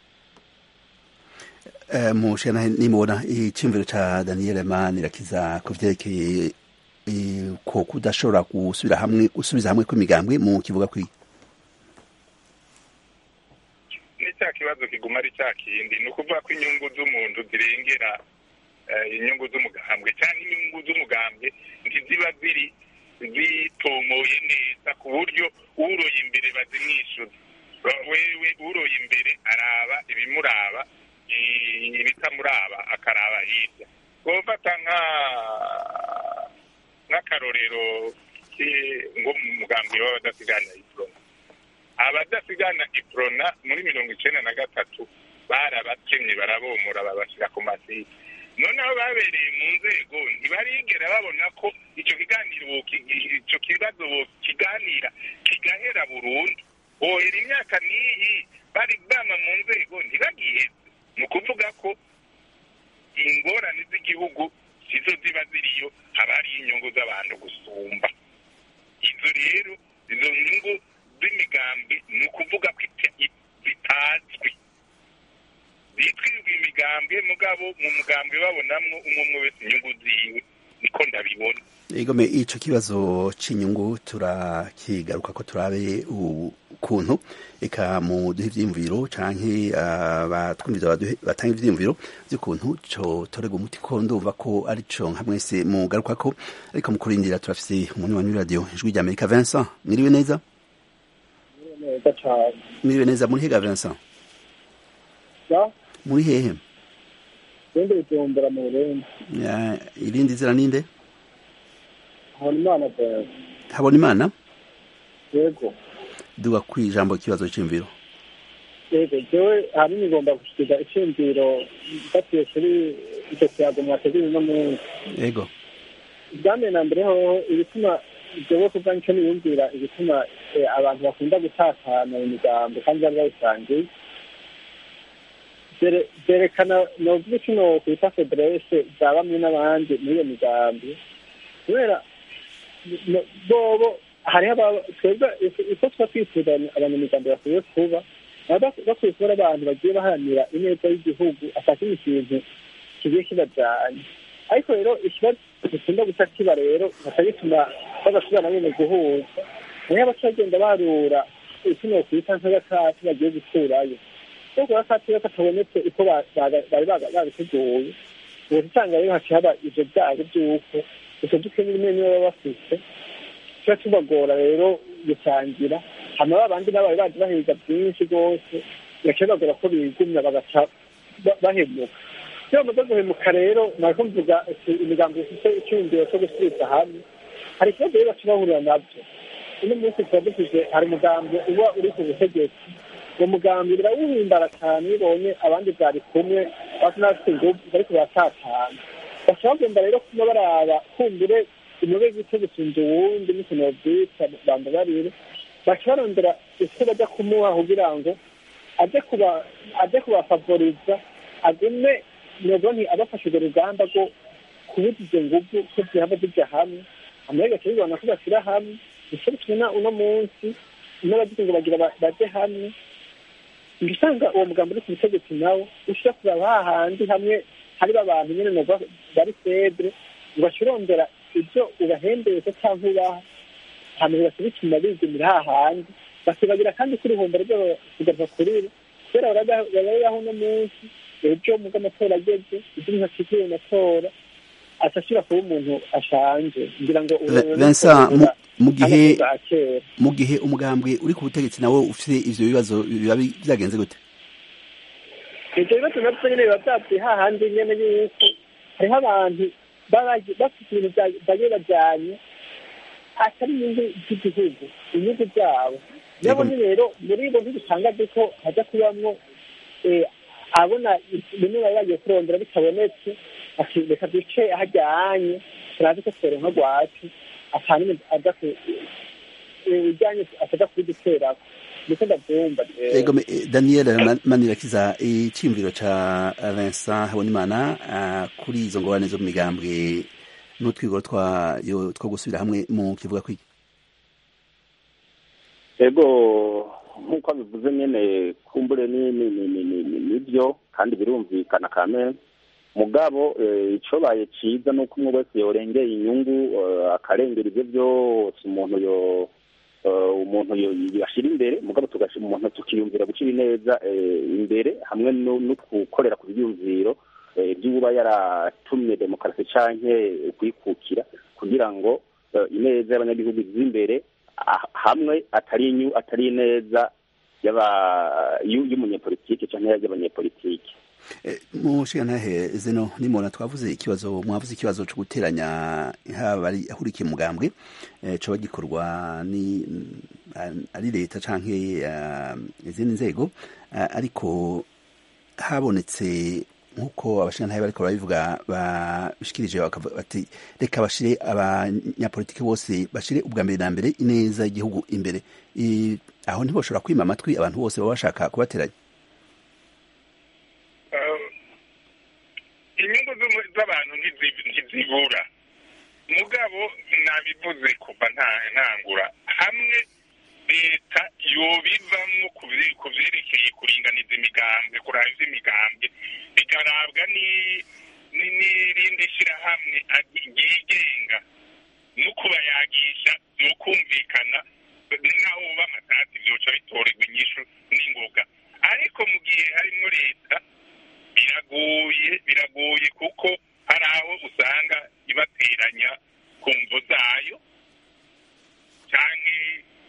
Eh, mushana nimubona iciyumviro ca Daniel Manirakiza ku vyerekeye eh, ko kudashobora gusubira hamwe gusubiza hamwe kw'imigambwe mu kivuga kwi ni cya kibazo kiguma ari cya kindi ni ukuvuga ko inyungu z'umuntu zirengera eh, inyungu z'umugambwe cyangwa inyungu z'umugambwe ntiziba ziri zitomoye neza ku buryo uroye imbere bazimwishyuza Ba- wewe uroye imbere araba ibimuraba i- ibitamuraba akaraba hirya wofata nka nk'akarorero ki- ngo mu mugambwe w'abadasigana iprona abadasigana iprona muri mirongo icenda na gatatu barabatemye barabomora babashyira ku masite noneho babereye mu nzego ntibarigera babona ko icyo kiganiro boki- icyo kibazo kiganira kigahera burundu bohera imyaka n'iyi bari bama mu nzego ntibagiheze ni ukuvuga ko ingorane z'igihugu sizo ziba ziriyo haba hariyo inyungu z'abantu gusumba izo rero izo nyungu z'imigambi ni ukuvuga ko ita- i- zitazwi bitwirirwa imigambi mugabo mu mugambi babonamwo umwe umwe wese inyungu ziwe niko ndabibona Egome ico kibazo c'inyungu turakigaruka ko turabe ukuntu eka mu duhe ivyiyumviro canke abatwumviza baduhe- batanga ivyiyumviro vy'ukuntu co torega umuti ko ndumva ko arico nka mwese mugaruka ko ariko mu kurindira turafise umunywanyi w'iradiyo ijwi rya Amerika Vincent mwiriwe neza neza cyane mwiriwe neza muri hega Vincent ya muri hehe ibindi bitumbura mu burundi Ya, irindi zira ninde habona imana bwawe habona imana yego duga kwijambo ikibazo c'imviro yego jewe ahanini ngomba gushyikiza icyumviro mfatiye kuri icyo kiyago mwateguye uno munsi ego ubwambere na mbere hoho ibituma jewe kuva nicyo niyumvira ibituma eh, abantu bakunda gutatana mu migambo kandi bari babisangiye Byere- byerekana novuga kino kwita federese za bamwe n'abandi muri iyo migambi kubera no- bobo hariho aba- twebwe iko- iko tuba twifuza abanyamigambi bakwiye kuba baba bak- bakwiye kuba ari abantu bagiye baharanira ineza y'igihugu atakindi kintu kigiye kibajanye ariko rero ikibazo gikunda guca kiba rero gaca gituma badashobora na nyene guhuza nayo abaca bagenda barura ikino kwita nk'agakati bagiye gukurayo ubwo agakati rero katabonetse uko ba- baga- bari baga- babiteguye ubu usanga rero haciye haba ivyo vyago vy'uko utwo dukenya rimwe nibo baba bafise tuba tubagora rero gusangira hama ba bandi nabo bari bazi bahiga byinshi rwose bigaca bibagora ko bigumya bagaca ba- bahemuka iyo bamaze guhemuka rero nariko mvuga ati imigambo ifite icyumviro cyo gusubiza hamwe hari ikibazo rero baca bahurira nabyo uno munsi tuba dufise hari umugambi uba uri ku butegetsi uwo mugambi birawuhimbara cyane iyo ubonye abandi bwari kumwe basa n'abafite ingufu bariko baratatana baca bagomba rero kuba baraba kumbure umube gito gusumba uwundi n'ikintu bavyita bamba barire baca barondera icyo bajya kumuha kugira ngo aje kuba aje kubafavoriza agume novuga nti abafashe urwo rugamba rwo kubuza izo nguvu ko zihava zijya hamwe hanyuma bigaca bibona ko bashyira hamwe nicyo bituma uno munsi n'abagize ngo bagira ba- baje hamwe uca usanga uwo mugambi uri ku butegetsi nawo ushira kuraba hahandi hamwe hari abantu nyene novuga bari febre ugaca urondera ibyo ubahembeye cyangwa ubaha hanyuma bigaca bituma bigumira hahandi bakibagira kandi ko uruhombo rwabo kugaruka kuri bo kubera barabaho uno munsi ejo muga amatora ageze ibyo umuntu akikiye mu matora asashira kuba umuntu ashanje ngira ngo Ve- Vincent mu- mu gihe bwa kera mu gihe umugambwe uri ku butegetsi nawe ufite ivyo bibazo biba bi- vyagenze gute ibyo bibazo nabyo nyine biba byapfuye hahandi nyene yuko hariho abantu baba bazi- bafite ibintu bya- bagiye bajyanye atari inyungu z'igihugu inyungu zabo nabo ni rero muri bo ntibitangaje ko hajya kubamwo eh, abona bimwe bari bagiye kurondera bitabonetse ati reka duce hajyanye turazi ko tworonka rwacu atanumwe aza ku- ibijyanye ataza kubiduterako ndetse ndabyumva eh, Ego, me- eh, Daniel Ma- Manirakiza iciyumviro ca Vincent Habonimana ah, kuri izo ngorane zo mu migambwe n'utwigoro twayo two gusubira hamwe mu kivuga kwiki ego nk'uko bivuze nyine kumbure ni ni ni ni ni ni nibyo kandi birumvikana kame mugabo eh, icobaye ciza ni uko umwe wese yorengeye inyungu eh, akarengera ivyo byose umuntu yo eh, umuntu yo yashira imbere mugabo tugashira umuntu tukiyumvira gucira ineza eh, imbere hamwe no no gukorera ku byiyumviro eh, by'uba yaratumye demokarasi canke kwikukira kugira ngo eh, ineza y'abanyagihugu ize imbere ah- hamwe atari inyu atari ineza y'aba- y'u- y'umunyepolitike canke y'abanyepolitike mushigantahe zeno nimona twavuze ikibazo mwavuze ikibazo cyo guteranya haba ari ahurikiye mugambwe eh, coba gikorwa ni mm, ari leta canke ah, izindi nzego ah, ariko habonetse nk'uko abashingantahe bariko barabivuga bashikirije bakavuga bati reka bashire abanyapolitiki bose bashire ubwa mbere na mbere ineza y'igihugu imbere I- aho ntiboshobora kwima amatwi abantu bose baba bashaka kubateranya inyungu z'umu- z'abantu ntizi- ntizibura mugabo nabivuze kuva nta- ntangura hamwe leta yobivamwo ku vye- ku vyerekeye kuringaniza imigambwe kuraba ivy'imigambwe bikarabwa ni- ni- n'irindi shirahamwe ag- ryigenga no kubayagisha no kumvikana naho uba amatati vyoca bitorerwa inyishu n'ingoga ariko mu gihe harimwo leta biragoye biragoye kuko hari aho usanga ibateranya ku mvo zayo canke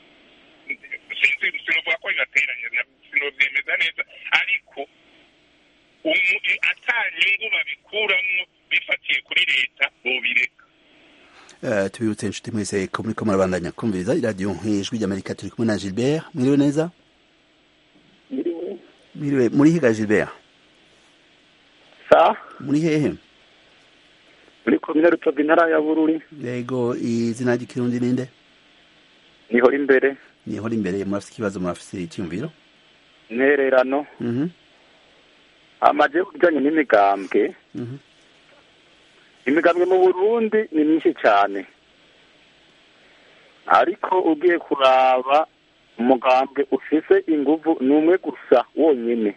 sinzi sinovuga ko ibateranya na- sinovyemeza neza ariko umu- i- ata nyungu babikuramwo bifatiye kuri leta bobireka Uh, tubibutse inshuti mwese ko muriko murabandanya kumviriza iradiyo nk'ijwi ry'amerika turi kumwe na gilbert mwiriwe neza mwiriwe muri higa gilbert sa muri hehe muri komine rutovu intara ya bururi yego izina ry'ikirundi ninde niho imbere niho imbere murafise ikibazo murafise icyumviro intererano Mhm, amaje kujyanye n'imigambwe mhm. imigambwe mu burundi ni myinshi cyane ariko ugiye kuraba umugambwe ufise inguvu ni umwe gusa wonyine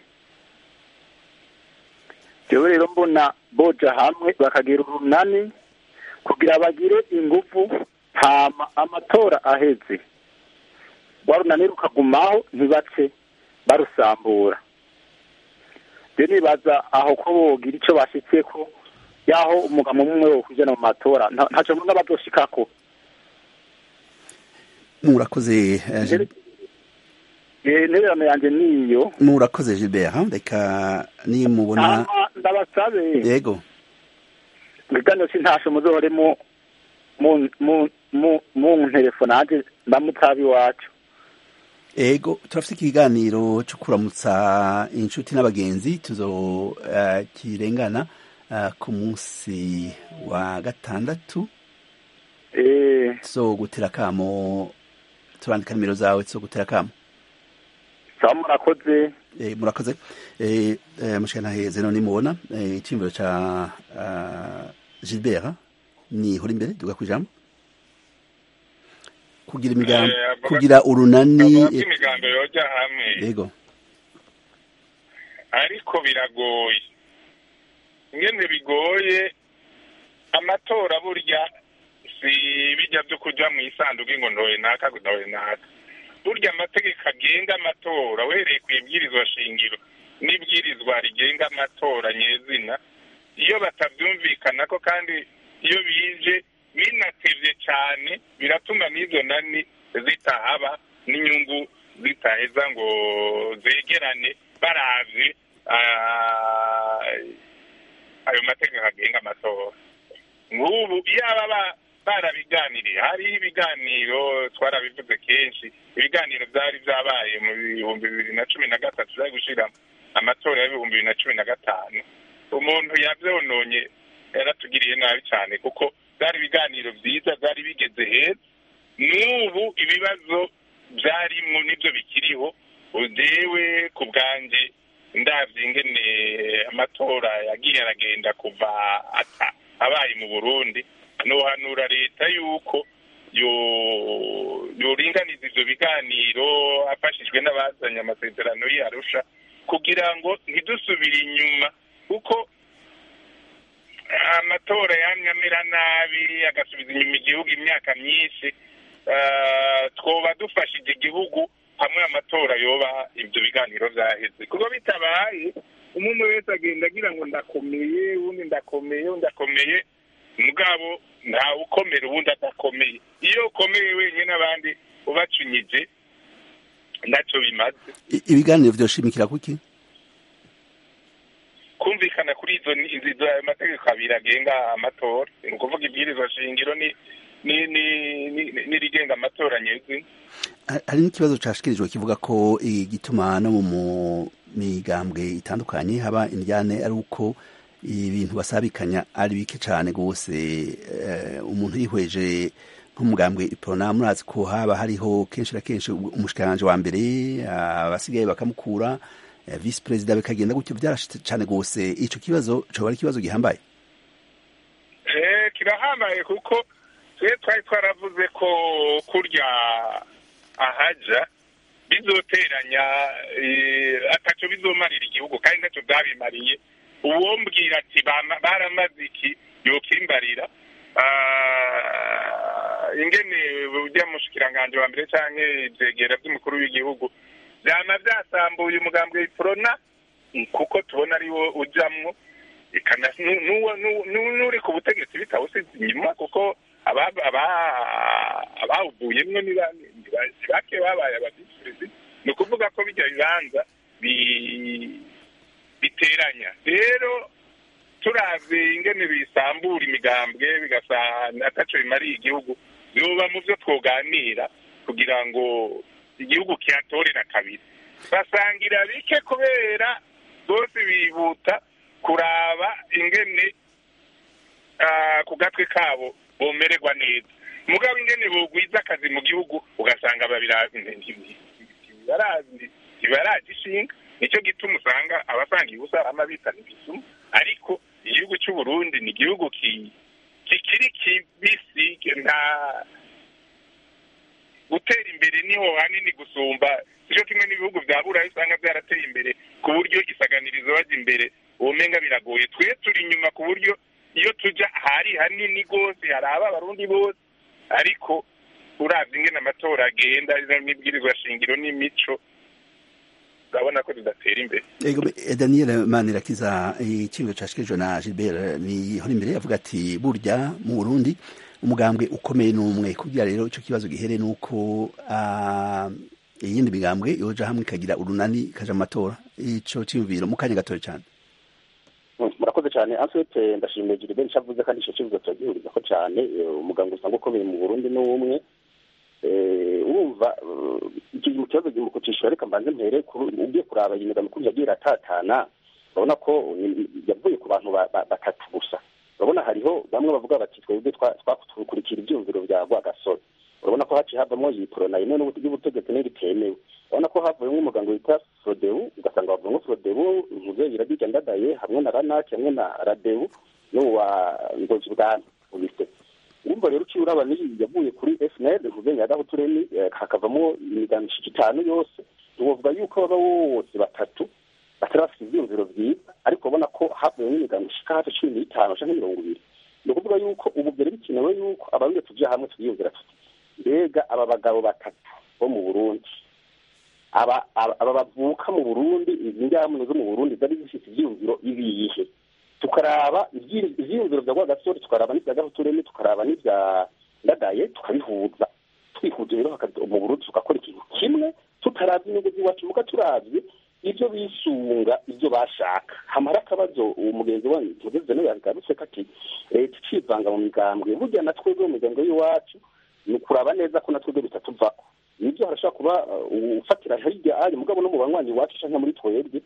jewe rero mbona boja hamwe bakagira urunani kugira bagire inguvu hama amatora aheze rwa runani rukagumaho ntibace barusambura je nibaza aho ko bogira ico bashitseko yaho umugabo umwe wo kujana mu matora nta- ntaco mbona bazoshikako murakoze eh, Gil- Eh, intererano yanje niyo murakoze gilbert ha? reka nimubona hama ndabasabe yego ibiganiro sintasho muzohore mu mu mu mu mu ntelefone ndamutabi iwacu ego turafite ikiganiro cyo kuramutsa inshuti n'abagenzi tuzo uh, kirengana uh, ku munsi wa gatandatu eh so gutera kamo turandika nimero zawe zo gutera kamo sawa murakoze eh, murakoze eh, eh, mushikana zeno nimubona eh, icyumviro ca uh, Gilbert ni hori imbere duga kwijambo kugira imigambi Eh, avuga- kugira urunani avuga ko eh, imigambi yoja hamwe yego ariko biragoye ingene bigoye amatora burya si bijya byo kuja mu isanduku ngo ntoye naka ntoye naka burya amategeko agenga amatora uhereye ku ibwirizwa shingiro n'ibwirizwa rigenga amatora nyezina iyo batabyumvikanako kandi iyo bije binatevye cane biratuma n'izo nani zitahaba n'inyungu zitaheza ngo zegerane baravye ah, ayo mategeko agenga amatora nk'ubu iyaba ba- barabiganiriye hariho ibiganiro twarabivuze kenshi ibiganiro byari byabaye mu bihumbi bibiri na cumi na gatatu byari gushira amatora y'ibihumbi bibiri na cumi na gatanu umuntu yavyononye yaratugiriye nabi cyane kuko byari ibiganiro byiza byari bigeze heza n'ubu ibibazo byarimwo nibyo bikiriho udewe ku bwanjye ndabye ingene amatora yagiye aragenda kuva ata abaye mu burundi nohanura leta yuko yo yoringaniza ivyo biganiro afashijwe n'abazanye amasezerano y'arusha kugira ngo ntidusubire inyuma kuko amatora yamye amera nabi agasubiza inyuma igihugu imyaka myinshi twoba dufashije igihugu hamwe amatora yoba ibyo biganiro byaheze kuko bitabaye umwe wese agenda agira ngo ndakomeye ubundi ndakomeye undi akomeye mugabo ntawe ukomera ubundi adakomeye iyo ukomeye wenyine abandi ubacunyije ntacyo bimaze ibiganiro vyoshimikira kuki kumvikana kuri izo izo mategeko abiri agenga amatora ni ukuvuga ibwirizwa shingiro ni n'irigenga amatora nyezina hari n'ikibazo cashikirijwe kivuga ko igituma no mu migambwe itandukanye haba indyane ari uko ibintu basabikanya ari bike cane gose umuntu yihweje nk'umugambwe iprona murazi ko haba hariho kenshi na kenshi umushikiranganje wa mbere abasigaye bakamukura visi perezida bikagenda gutyo byarashitse cane gose ico kibazo coba ari ikibazo gihambaye kirahambaye kuko twe twari twaravuze ko kurya ahaja bizoteranya ataco bizomarira igihugu kandi ntaco byabimariye uwombwira ati baramaze iki yokimbarira ingene ujya mushikiranganje wa mbere canke ivyegera vy'umukuru w'igihugu vyama vyasambuye umugambwe w'iprona kuko tubona ari wo ujamwo n'uri ku butegetsi bitawusize inyuma kuko abawuvuyemwo ni bake babaye abadisirisi ni ukuvuga ko bijya bibanza biteranya rero turavye ingene bisambura imigambwe bigasanga ataco bimariye igihugu biba mu vyo twoganira kugira ngo igihugu kihatorera kabiri basangira bike kubera bose bihuta kuraba ingene ku gatwe kabo bomererwa neza mugabo ingene bogwiza akazi mu gihugu ugasanga ntibarazi ishinga nicyo gituma usanga abasanga ibusa amabita n'ibisuma ariko igihugu cy'u Burundi ni igihugu kikiri kibisi nta gutera imbere niho hanini gusumba nicyo kimwe n'ibihugu bya burayi usanga byarateye imbere ku buryo isaganirizo bajya imbere ubumenga biragoye twe turi inyuma ku buryo iyo tujya hari hanini rwose hari aba abarundi bose ariko uravye ingene amatora agenda n'ibwirizwa shingiro n'imico urabona ko tudatera imbere ego daniel manirakiza ikibazo cashikirijwe na gilbert nihora imbere avuga ati burya mu burundi umugambwe ukomeye n'umwe kugira rero ico kibazo gihere nuko iyindi migambwe yoja hamwe ikagira urunani ikaja mu matora ico ciyumviro mu kanya gatoya cane murakoze cyane answete ndashimiye gilbert ico avuze kandi ico kibazo turagihurizako cane umugambwe usanga ukomeye mu burundi n'umwe urumva mu kibazo gimukucishura reka mbanze mpere ugiye kuraba iyi migambi kuri yagiye iratatana urabona ko yavuye ku bantu batatu gusa urabona hariho bamwe bavuga bati twebwe twakurikira ibyumviro bya rwagasore urabona ko haciye havamo iyi porona imwe y'ubutegetsi n'iritemewe urabona ko havuyemo umuganga witwa frodebu ugasanga havuyemo frodebu muzeyi irabijya ndadaye hamwe na ranaki hamwe na radebu n'uwa ngozi bwami ubise urumva rero uciye uraba n'iyi yavuye kuri fnl muzeyi yagaho turemi hakavamo imigambi ishika itanu yose ntiwovuga yuko baba bose batatu batari bafite ibyumviro byiza ariko ubona ko havuyemo imigambi ishika hafi cumi n'itanu canke mirongo ibiri ni ukuvuga yuko ubu byari bikenewe yuko abarundi tuja hamwe tukiyumvira tuti mbega aba bagabo batatu bo mu burundi aba aba bavuka mu burundi izi njyamuni zo mu burundi zari zifite ivyiyumviro ibihe tukaraba ivyiyumviro vya rwagasore tukaraba n'ivya gahutureme tukaraba n'ivya ndadaye tukabihuza twihuje rero mu burundi tugakora ikintu kimwe tutaravye inyungu z'iwacu muga turavye ibyo bisunga ibyo bashaka hamara akabazo uwo mugenzi wanyu mugeze nawe yagarutse ko ati leta icivanga mu migambwe burya na twebwe mu migambwe y'iwacu ni ukuraba neza ko na twebwe bitatuvako nibyo harashobora kuba ufatira hirya ari mugabo no mu banywanyi iwacu canke muri twebwe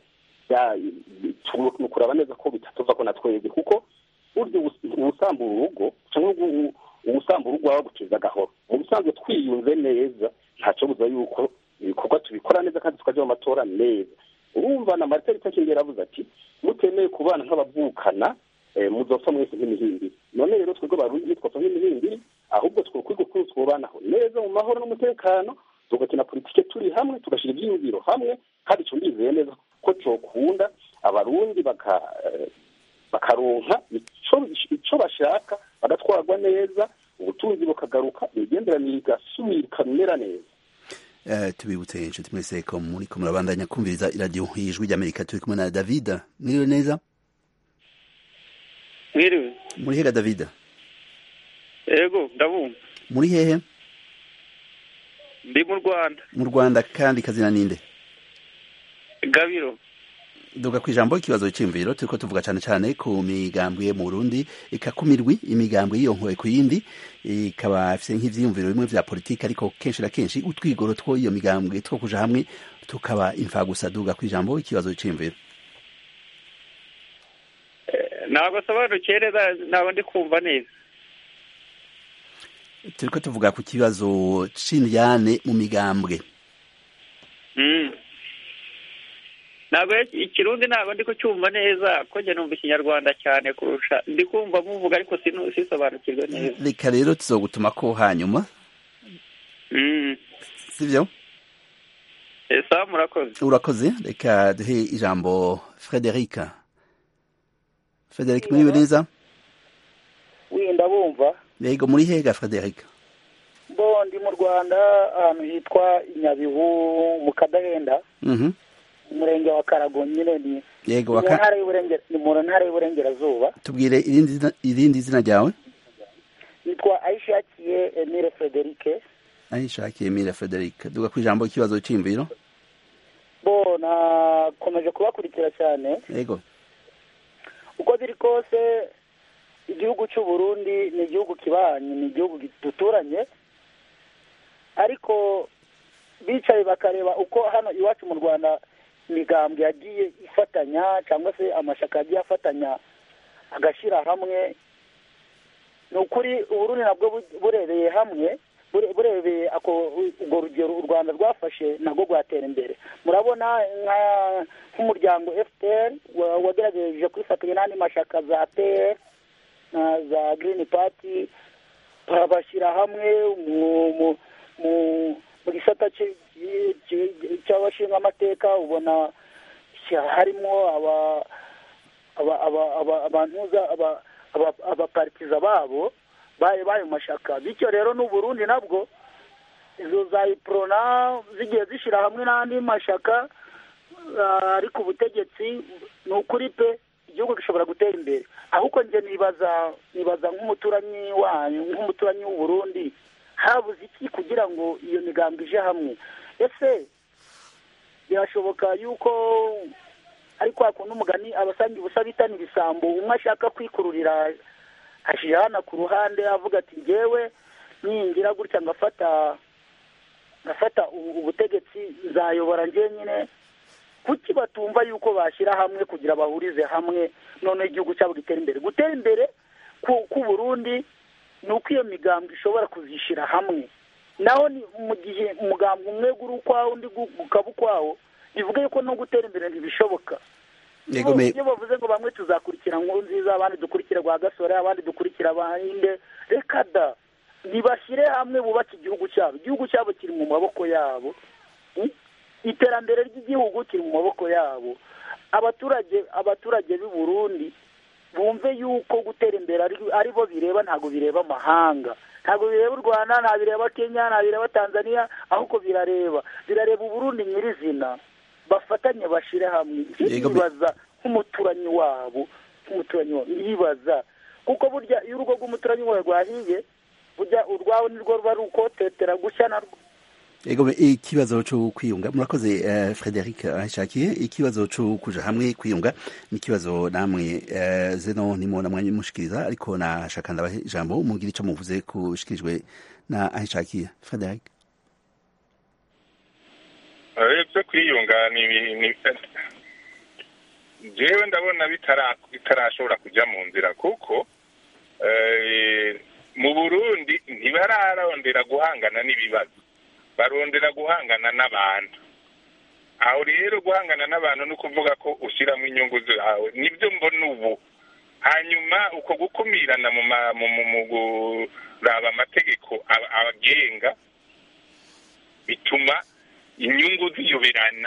ni ukuraba neza ko bitatuvako na twebwe kuko burya ubusambura urugo canke ubusambura urugo waba guteza agahoro usanzwe twiyunze neza ntacyo buza yuko ibikorwa tubikora neza kandi tukajya mu matora neza urumva na marita itakingera avuze ati mutemeye kubana nk'abavukana muzopfa mwese nk'imihimbiri none rero twebwe barundi ntitwapfa nk'imihimbiri ahubwo twokwiga kuri twubanaho neza mu mahoro n'umutekano tugakina politike turi hamwe tugashyira ibyiyumviro hamwe kandi icyo ndizeye neza ko cyokunda abarundi bakaronka icyo bashaka bagatwarwa neza ubutunzi bukagaruka imigenderanire igasubira ikamera neza tubibutse inshuti mwese ko muri ko murabandanya kumviriza iradiyo y'ijwi ry'amerika turi kumwe na david mwiriwe neza mwiriwe muri hega david yego ndabumva muri hehe ndi mu rwanda mu rwanda kandi kazina ninde gabiro duga ku ijambo ikibazo cy'imviro turiko tuvuga cyane cyane ku migambwe mu Burundi ikakumirwi imigambwe yiyonkoye ku yindi ikaba ifite nk'ivyiyumviro bimwe vya politiki ariko kenshi na kenshi utwigoro two iyo migambwe two kuja hamwe tukaba imfagusa duga ku ijambo ikibazo cy'imviro ntabwo sobanukeye neza ntabwo ndi kumva neza turiko tuvuga ku kibazo c'indyane mu migambwe ntabwo ikirundi ntabwo ndi kucyumva neza ko njye numva ikinyarwanda cyane kurusha ndi kumva muvuga ariko sisobanukirwe neza reka rero tuzogutuma ko hanyuma sibyo sawa murakoze urakoze reka duhe ijambo frederica frederic mwiriwe neza wenda bumva yego muri hega frederica bo ndi mu rwanda ahantu hitwa nyabihu mu kadahenda umurenge wa karago nyine ni yego mu ntara ni mu ntara y'uburengerazuba tubwire irindi zina ryawe nitwa ayishakiye emile frederike ayishakiye emile frederike duga ku ijambo ikibazo cy'imviro bo nakomeje kubakurikira cyane yego uko biri kose igihugu cy'u Burundi ni igihugu kibanye ni igihugu duturanye ariko bicaye bakareba uko hano iwacu mu rwanda imigambwe yagiye ifatanya cyangwa se amashyaka yagiye afatanya agashyira hamwe ni ukuri uburundi nabwo burebeye hamwe burebeye urwo rugero u rwanda rwafashe nabwo rwatera imbere murabona nk'umuryango fpr wagerageje kwifatanya n'andi mashyaka za pr za green party barabashyira hamwe mu gisata cy'abashingamateka ubona harimo abantuza abaparitiza babo bayo mashyaka bityo rero n'uburundi nabwo izo za iprona zigiye zishyira hamwe n'andi mashyaka ari ku butegetsi ni ukuri pe igihugu gishobora gutera imbere ahubwo njye nibaza nibaza nk'umuturanyi wanyu nk'umuturanyi w'uburundi habuze iki kugira ngo iyo migambi ije hamwe ese birashoboka yuko ariko hakunda umugani abasanga ubusa bitana ibisambo umwe ashaka kwikururira hashyira hano ku ruhande avuga ati ngewe ningira gutya ngafata ngafata ubutegetsi nzayobora njyenyine kuki batumva yuko bashyira hamwe kugira bahurize hamwe noneho igihugu cyabo gitera imbere gutera imbere ku Burundi ni uko iyo migambi ishobora kuzishyira hamwe naho ni mu gihe umugambi umwe uri ukwawo undi ukaba ukwawo bivuga yuko no gutera imbere ntibishoboka iyo bavuze ngo bamwe tuzakurikira nkuru nziza abandi dukurikira rwa gasore abandi dukurikira abahinde reka da ntibashyire hamwe bubake igihugu cyabo igihugu cyabo kiri mu maboko yabo iterambere ry'igihugu kiri mu maboko yabo abaturage abaturage b'i Burundi bumve yuko gutera imbere ari bo bireba ntabwo bireba amahanga ntabwo bireba u rwanda nta bireba kenya nta bireba tanzania ahubwo birareba birareba uburundi nyirizina bafatanye bashyire hamwe ntibibaza nk'umuturanyi wabo nk'umuturanyi wabo ntibibaza kuko burya iyo urugo rw'umuturanyi wawe rwahiye burya urwawe nirwo ruba ari ukotetera gushya narwo ego ikibazo cyo kwiyunga murakoze uh, Frederic ashakiye ikibazo cyo kuja hamwe kwiyunga ni ikibazo namwe uh, zeno nimo namwe mushikiriza ariko nashaka ndabahe ijambo mugira ico muvuze kushikirijwe na ashakiye Frederic byo kwiyunga ni jewe ndabona bitarashobora kujya mu nzira kuko mu burundi ntibararondera guhangana n'ibibazo barondera guhangana n'abantu aho rero guhangana n'abantu ni ukuvuga ko ushyiramo inyungu zawe nibyo mbona ubu hanyuma uko gukumirana mu ma- mu- mu- mu kuraba amategeko aba- abagenga bituma inyungu ziyoberana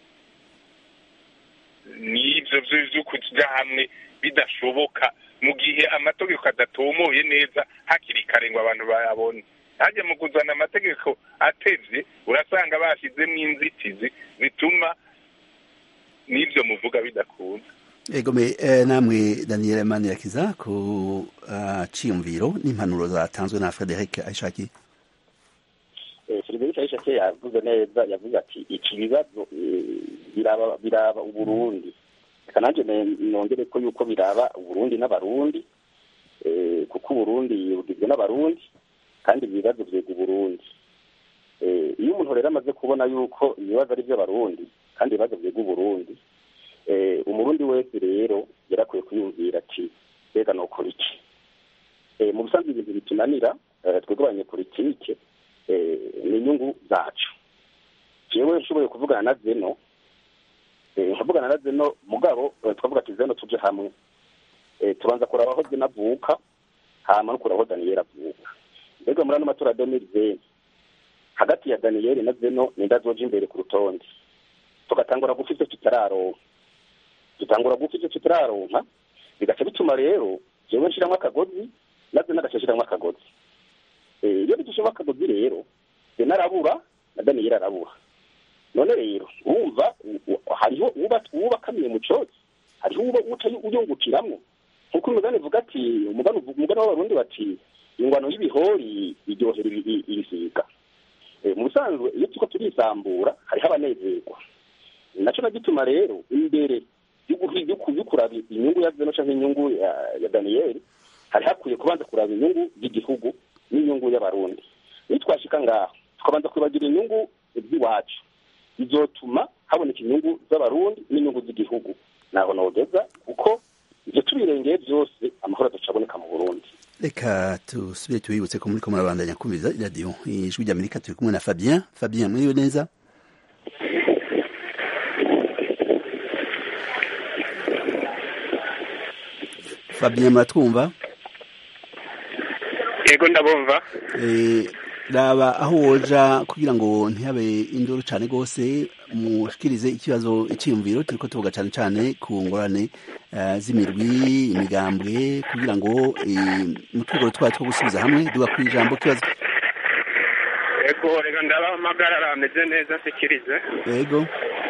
n'ibyo byo byo kujya hamwe bidashoboka mu gihe amategeko adatomoye neza hakiri kare ngo abantu bayabone hajya mu kuzana amategeko atevye urasanga bashyizemo inzitizi zituma n'ibyo muvuga bidakunda egome eh, namwe daniel manirakiza ku uh, ciyumviro n'impanuro zatanzwe na frederic aishaki Frederic Aishake yavuze neza yavuze ati iki bibazo eh, biraba biraba uburundi reka nanjye ne- nongere ko yuko biraba uburundi n'abarundi eh, kuko uburundi bugizwe n'abarundi kandi ibibazo vyega uburundi Eh, iyo umuntu rero amaze kubona yuko ibibazo ari iby'abarundi kandi ibibazo vyega uburundi eh, umurundi wese rero yarakwiye kwiyumvira ati mbega nokora iki Eh, mu busanzwe ibintu bitunanira eh, twebwe abanyepolitike eh, ni inyungu zacu jewe nshoboye kuvugana na zeno eh, nkavugana na zeno mugabo eh, twavuga ati zeno tuje hamwe eh, tubanza kuraba aho zeno avuka hama no kuraba aho daniyeli avuka mbega muri ano matora ya domiri veni hagati ya daniyeli na zeno ninde azoja imbere ku rutonde tugatangura gufa ivyo tutararonka dutangura gufa ivyo tutararonka bigaca bituma rero jewe nshiramwo akagozi na zeno agaca ashiramwo akagozi Eh, iyo bidushyemo akagozi rero zena arabura na daniyeli arabura none rero wumva u- u- hariho uba- uwubakamiye mu cotsi hariho uba uca uyungukiramwo nk'uko umugani uvuga ati umugani uvu- umugani w'abarundi bati ingwano y'ibihori iryohera ibi- i- ibisiga Eh, mu busanzwe iyo turiko turisambura hariho abanezerwa naco na gituma rero imbere yo guhi- yo ku- yo kuraba inyungu ya zeno canke inyungu ya, ya daniyeli hari hakwiye kubanza kuraba inyungu y'igihugu n'inyungu y'abarundi nitwashika ngaho tukabanza kwibagira inyungu z'iwacu bizotuma haboneka inyungu z'abarundi n'inyungu z'igihugu naho nogeza kuko ivyo tubirengeye vyose amahoro azoca aboneka mu burundi reka tusubire tubibutse ko muriko murabandanya kumviriza iradiyo ijwi ry'amerika turi kumwe na fabien fabien mwiriwe neza fabien muratwumva yego ndabumva Eh, raba aho woja kugira ngo ntihabe induru cane gose mushikirize ikibazo iciyumviro turiko tuvuga cane cane ku ngorane eh, z'imirwi imigambwe kugira ngo eh, mu twigoro twayo two gusubiza hamwe duga kw'ijambo kibazo yego reka ndabahamagara ameze neza nsikirize yego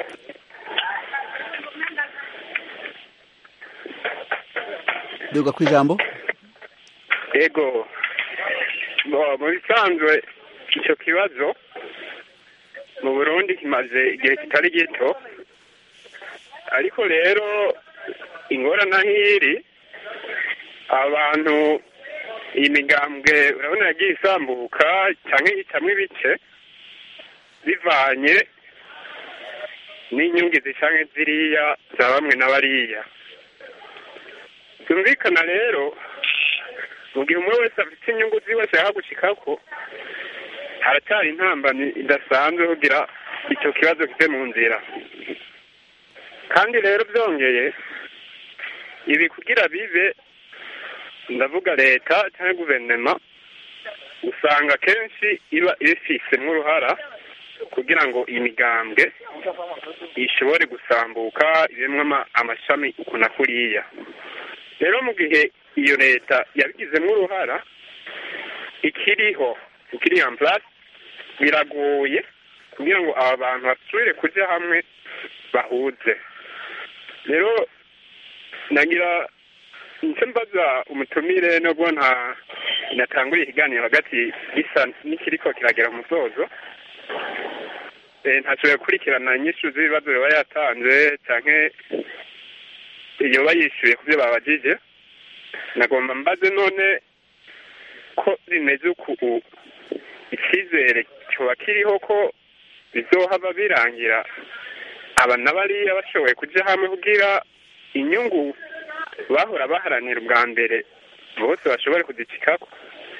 duga kw'ijambo yego Bo, mu bisanzwe icyo kibazo mu burundi kimaze igihe kitari gito ariko rero ingorane aho iri abantu iyi migambwe urabona yagiye isambuka cyangwa ihitamwo ibice bivanye n'inyungu zicanke ziriya za bamwe na bariya byumvikana rero mu gihe umwe wese afite inyungu ziwe ashaka gushikako haracyari intambamyi idasanzwe kugira icyo kibazo kive mu nzira kandi rero byongeye ibi kugira bibe ndavuga leta cyangwa guverinoma usanga kenshi iba ibifisemo uruhara kugira ngo iyi migambwe ishobore gusambuka ibemwo ama- amashami uku na kuriya rero mu gihe iyo leta yabigizemo uruhara ikiriho ikiri en place biragoye kugira ngo aba bantu basubire kujya hamwe bahuze rero nagira nicyo mbaza umutumire nubwo nta natanguriye ikiganiro hagati gisa n'ikiriko kiragera mu musozo Eh, ntashoboye gukurikirana inyishu z'ibibazo yoba yatanze canke yoba yishyuye ku byo babajije nagomba mbaze none ko bimeze uku icyizere cyoba kiriho ko bizohava birangira aba na bariya bashoboye kujya hamwe kugira inyungu bahora baharanira ubwa mbere bose bashobore kuzicikako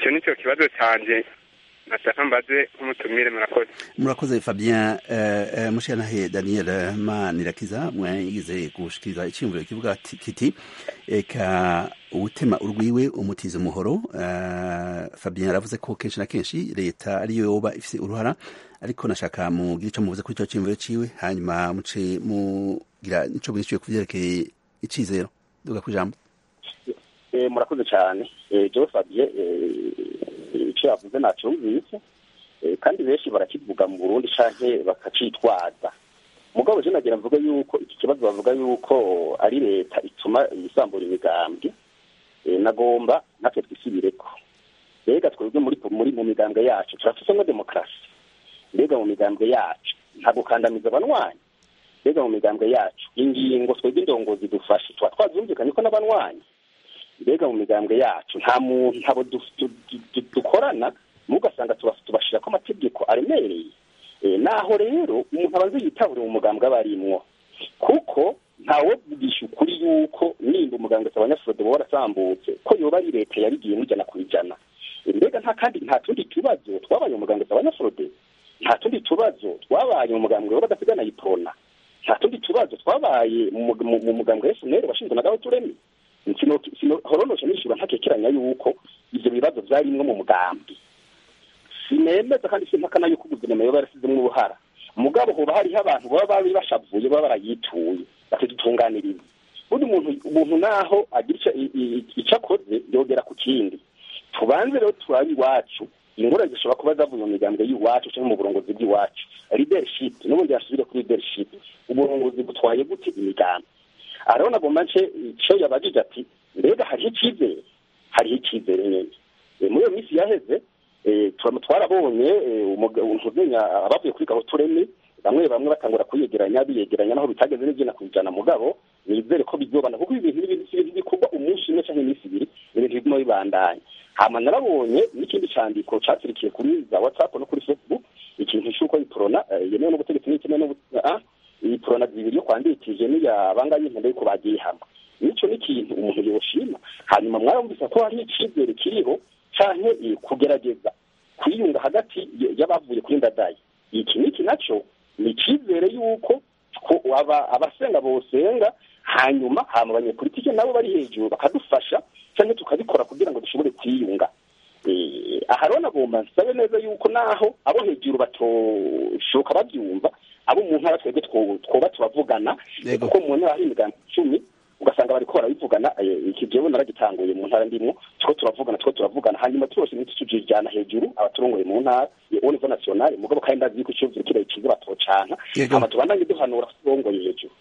icyo ni cyo kibazo cyanjye nashaka mbaze nk'umutumire murakoze murakoze fabien uh, uh, mushanahe daniel manirakiza mwagize gushikiriza iciyumviro kivuga kiti eka utema urwiwe umutiza umuhoro uh, fabien yaravuze ko kenshi na kenshi leta ariyo yoba ifise uruhara ariko nashaka mugira ico muvuze kuri ico ciyumviro ciwe hanyuma muce mugira ico mwishuye ku vyerekeye icizero duga kwijambo murakoze cyane jewe fabien icyo yavuze ntacyumvise kandi benshi barakivuga mu burundi canke bakacitwaza mugabo je nagira mvuga yuko iki kibazo bavuga yuko ari leta ituma isambura imigambwe nagomba natwe twisubireko mbega twebwe muri muri mu migambwe yacu turafisemo demokarasi mbega mu migambwe yacu nta gukandamiza abanwanyi mbega mu migambwe yacu ingingo twebwe indongozi dufashe tuba twazumvikanye ko n'abanwanyi mbega mu migambwe yacu nta muntu ntabo dukorana mugasanga tubashira ko amategeko aremereye naho rero umuntu abanza yitabure mu mugambwe aba arimwo kuko ntawe vugisha ukuri yuko nimba umugambwe abanyafurode baba warasambutse ko yoba ari leta yabigiye mujana ku ijana mbega nta kandi nta tundi tubazo twabaye mu mugambwe abanyafurode nta tundi tubazo twabaye mu mugambwe w'abadasigana yiprona nta tundi tubazo twabaye mu mugambwe wa FNL washinzwe na Gahutu Remy horonoshe nishura ntakekeranya yuko ivyo bibazo vyarimwo mu mugambi sinemeza kandi simpakana yuko guverinoma yoba yarasizemwo uruhara mugabo hoba hariho abantu baba bari bashavuye baba barayituye bakadutunganiriza buri muntu umuntu naho agira ico akoze yogera ku kindi tubanze rero turabe iwacu ingorane zishobora kuba zavuye mu migambwe y'iwacu cyangwa mu burongozi bw'iwacu leadership n'ubundi yasubire kuri leadership uburongozi butwaye gute imigambi ariho nagomba nce icyo yabajije ati mbega hariho icyizere hariho icyizere nyine muri iyo minsi yaheze twarabonye ntuzenya abavuye kuri gaho tureme bamwe bamwe batangura kuyegeranya biyegeranya naho bitageze n'ibyina ku ijana mugabo nizere ko bizobana kuko ibintu n'ibintu bikorwa umunsi umwe cyangwa iminsi ibiri ibintu biguma bibandanya hama narabonye n'ikindi candiko catirikiye kuri za whatsapp no kuri facebook ikintu c'uko iprona yemewe n'ubutegetsi n'ikimwe iprona zibiri yo kwandikije n'iya bangaye impende yuko bagiye hamwe nico ni ikintu umuntu yoshima hanyuma mwarumvise ko hari icizere kiriho canke kugerageza kwiyunga hagati y'abavuye kuri ndadaye iki niki naco ni icizere yuko abasenga bosenga hanyuma hama abanyepolitike nabo bari hejuru bakadufasha cyangwa tukabikora kugira ngo dushobore kwiyunga aha rero nagomba nsabe neza yuko naho abo hejuru batoshoka babyumva abo mu ntara twebwe twoba turavugana kuko mu ntara hari imigambi icumi ugasanga bariko barabivugana iki jewe naragitanguye mu ntara ndimwo tuko turavugana tuko turavugana hanyuma twose ntitujijana hejuru abaturongoye mu ntara au niveau national mugabo kandi ndazi yuko ico kire kiza batocanka hama tubandanye duhanura turongoye hejuru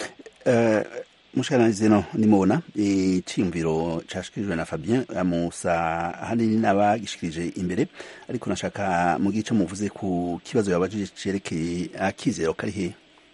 mushikana zino nimubona iciyumviro cashikirijwe na Fabien Musa hanini n'abagishikirije imbere ariko nashaka mu gice muvuze ku kibazo yabajije cerekeye akizero kari hehe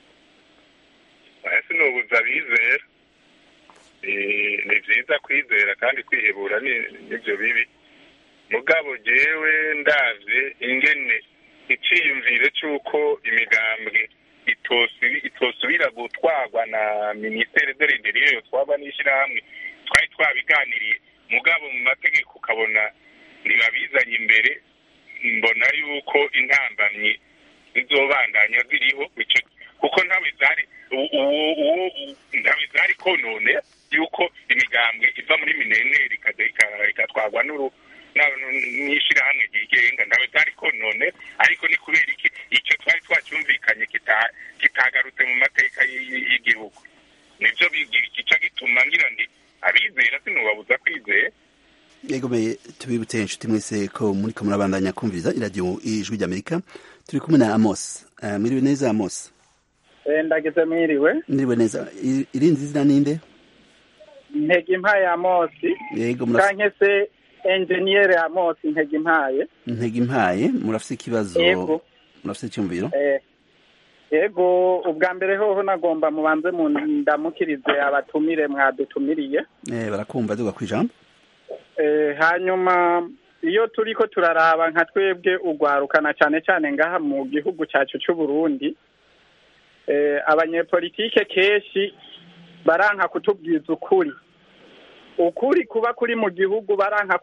sinubuza bizera ni vyiza kwizera kandi kwihebura nivyo bibi mugabo jewe ndavye ingene iciyumviro c'uko imigambwe itosubira gutwarwa na minisiteri de l'intérieur yotwarwa n'ishirahamwe twari twabiganiriye mugabo mu mategeko ukabona ntibabizanye imbere mbona yuko intambamyi zizobandanya ziriho kuko ntawe zari ntawe zari konone yuko imigambwe iva muri mineneri igatwarwa n'ishirahamwe ryigenga ntawe zari konone ariko ni kubera iki icyo twari twacyumvikanye kitagarutse mu mateka y'igihugu nibyo gica gituma ngira ndi abizera sinubabuza kwizera yegomeye tubibutse inshuti mwese ko muri ko murabandanya kumviriza iradiyo ijwi ry'amerika turi kumwe na amos mwiriwe neza amos ndageze mwiriwe mwiriwe neza irindi zina ninde ntega impaye amosi yego canke se enjeniyeri amosi ntega impaye ntega impaye murafise ikibazo murafise icyumviro yego ubwa mbere hoho nagomba mubanze mu ndamukirize abatumire mwadutumiriye barakumva duga ku ijambo hanyuma iyo turi ko turaraba nka twebwe urwarukana cyane cyane ngaha mu gihugu cyacu cy'u Burundi abanyepolitike kenshi baranka kutubwiza ukuri ukuri kuba kuri mu gihugu baranka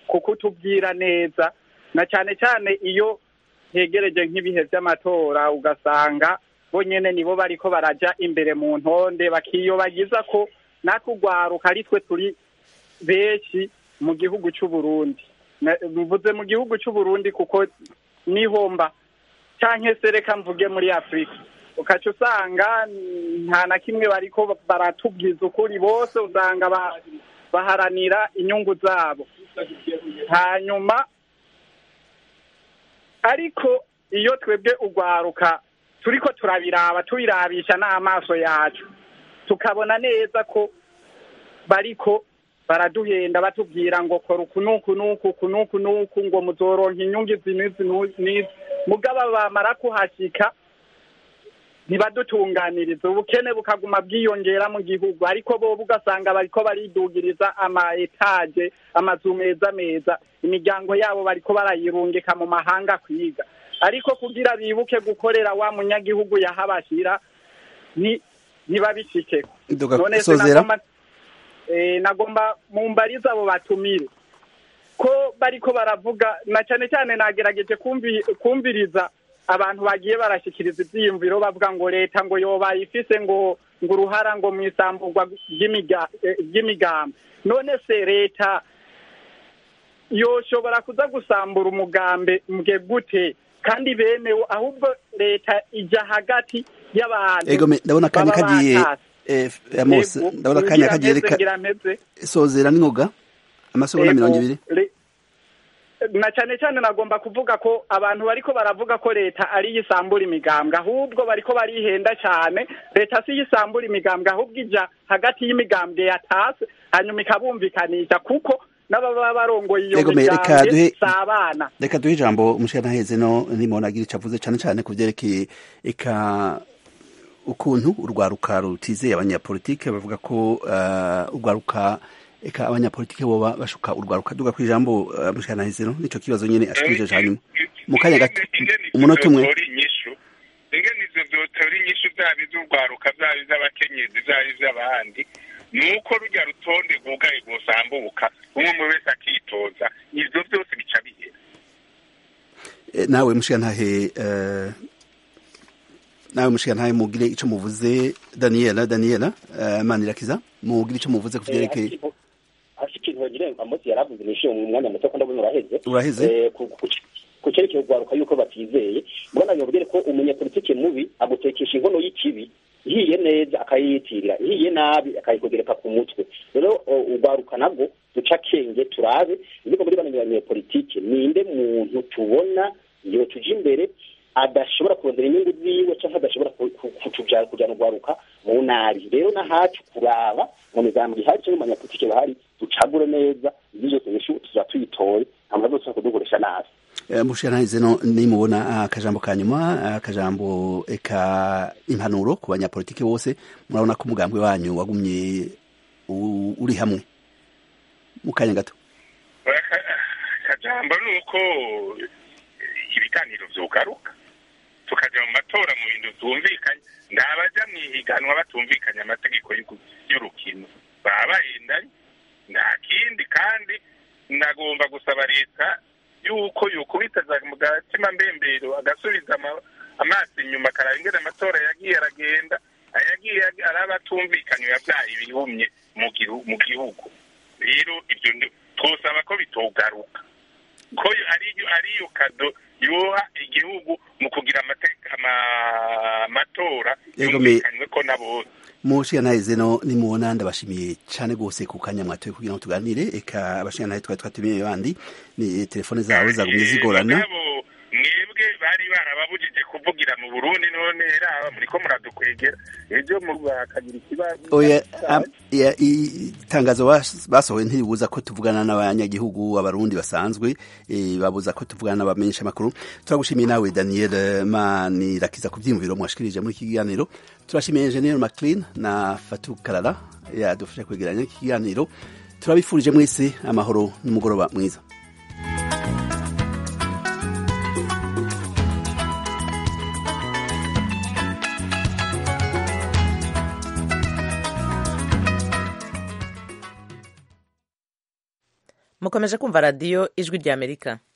kukutubwira neza na cyane cyane iyo hegereje nk'ibihe by'amatora ugasanga bo nyene nibo bariko baraja imbere mu ntonde bakiyobagiza ko natwe urwaruka ari twe turi benshi mu gihugu cy'u Burundi Na- mvuze mu gihugu cy'u Burundi kuko nihomba canke se reka mvuge muri afurika ukaca usanga nta na kimwe bariko baratubwiza ukuri bose usanga ba- baharanira inyungu zabo hanyuma ariko iyo twebwe urwaruka turiko turabiraba tubirabisha n'amaso yacu tukabona neza ko bariko baraduhenda batubwira ngo kora uku n'uku n'uku uku n'uku n'uku ngo muzoronka inyungu izi n'izi n'u- n'izi mugabo bamara kuhashika ntibadutunganiriza ubukene bukaguma bwiyongera mu gihugu ariko bobo ugasanga bariko baridugiriza ama etaje amazu meza meza imiryango yabo bariko barayirungika mu mahanga kwiga ariko kugira bibuke gukorera wa munyagihugu yahabashira ni ntibabishikeko Nduga none se sozera. nagomba eh, nagomba mumbarize abo batumire ko bariko baravuga na cyane cyane nagerageje kumvi- kumviriza abantu bagiye barashikiriza ivyiyumviro bavuga ngo leta ngo yoba ifise ngo ngo uruhara ngo mu isamburwa ry'imiga- eh, ry'imigambi none se leta yoshobora kuza gusambura umugambi mbwe gute kandi bemewe ahubwo leta ija hagati y'abantu ego me- ndabona akanya baba kagiye batase. eh, Amos Yego, ndabona akanya ngira kagiye mpeze, reka ngira mpeze. sozera n'ingoga amasegonda Ego, mirongo ibiri le- na cyane cyane nagomba kuvuga ko abantu bariko baravuga ko leta ari yisambura imigambwe ahubwo bariko barihenda cyane leta si yisambura imigambwe ahubwo ija hagati y'imigambwe yatase hanyuma ikabumvikanisha kuko n'ababa barongoye iyo Ego, me, reka migambwe duhe- si abana reka duhe ijambo umushikantaheze no nimona agira ico avuze cane cane ku vyerekeye eka ukuntu urwaruka rutizeye abanyapolitike bavuga ko uh, urwaruka eka abanyapolitike boba bashuka urwaruka duga ku ijambo uh, umushikantaheze no nico kibazo nyene ashikirije hanyuma mu kanya gato umunota umwe Ivyo inyishu ingene ivyo vyotora inyishu vyaba iz'urwaruka vyaba iz'abakenyezi vyaba iz'abandi ni uko rurya rutonde rwugaye rwosambuka umwe umwe wese akitoza ivyo vyose bica bihera Eh, nawe mushikantahe uh, nawe mushikantahe mugire ico muvuze Daniela Daniela uh, Manirakiza mugire ico muvuze ku vyerekeye hasi ikintu bagire amosi yaravuze nishiye mu mwanya muto ko ndabona uraheze Uraheze? Eh, ku- ku- ku cyerekeye urwaruka yuko batizeye mbona yobwire ko umunyapolitike mubi agutekesha inkono y'ikibi ihiye neza akayiyitirira ihiye nabi akayikugereka ku mutwe rero o, urwaruka nabwo duca akenge turabe ariko muri bano banyapolitike ninde muntu tubona iyo tuje imbere adashobora kurondera inyungu ziwe cyangwa adashobora ku- ku- kutujana kujyana urwaruka mu nabi rero nahacu kuraba mu migambi ihari cyangwa mu banyapolitike bahari ducagure neza ibyo byose nyinshi tuza tuyitoye amaze yose kudukoresha nabi Eh, mushikantahe no nimubona akajambo ka nyuma akajambo eka impanuro ku banyapolitike bose murabona ko umugambwe wanyu wagumye u- uri hamwe mu kanya gato akajambo ni uko ibiganiro vyugaruka tukaja mu matora mu bintu vyumvikanye ndabaja mw'ihiganwa batumvikanye amategeko y'ugu- y'urukino baba bahindanye nta kindi kandi ndagomba gusaba leta yuko yokubitaza mu gatima mbembero agasubiza ama- amaso inyuma akaraba ingene amatora yagiye aragenda ayagiye araba atumvikanye yavyaye ibihumye mu gihu- mu gihugu rero ibyo ndi- twosaba ko bitogaruka ko ariyo ariyo kado yoha igihugu mu kugira amateka ama- amatora Yego, me- yumvikanywe ko na bose mushikantahe no nimubona ndabashimiye cane gose ku kanya mwatoye kugira ngo tuganire eka abashikantahe twari twatumiye bandi ni telefone zabo zagumye zigorana mugabo mwebwe bari barababujije kuvugira mu burundi none raba muriko muradukwegera ejo bakagira ikibazo oya am- ya- i- itangazo bas- basohoye ntiribuza ko tuvugana n'abanyagihugu abarundi basanzwe eh, babuza ko tuvugana n'abamenyesha makuru turagushimiye nawe Daniel Manirakiza ku vyiyumviro mwashikirije muri iki kiganiro turashimiye Engineer McLean na Fatou Karara yadufasha kwegeranya iki kiganiro turabifurije mwese amahoro n'umugoroba mwiza mukomeje kumva radiyo ijwi ry'amerika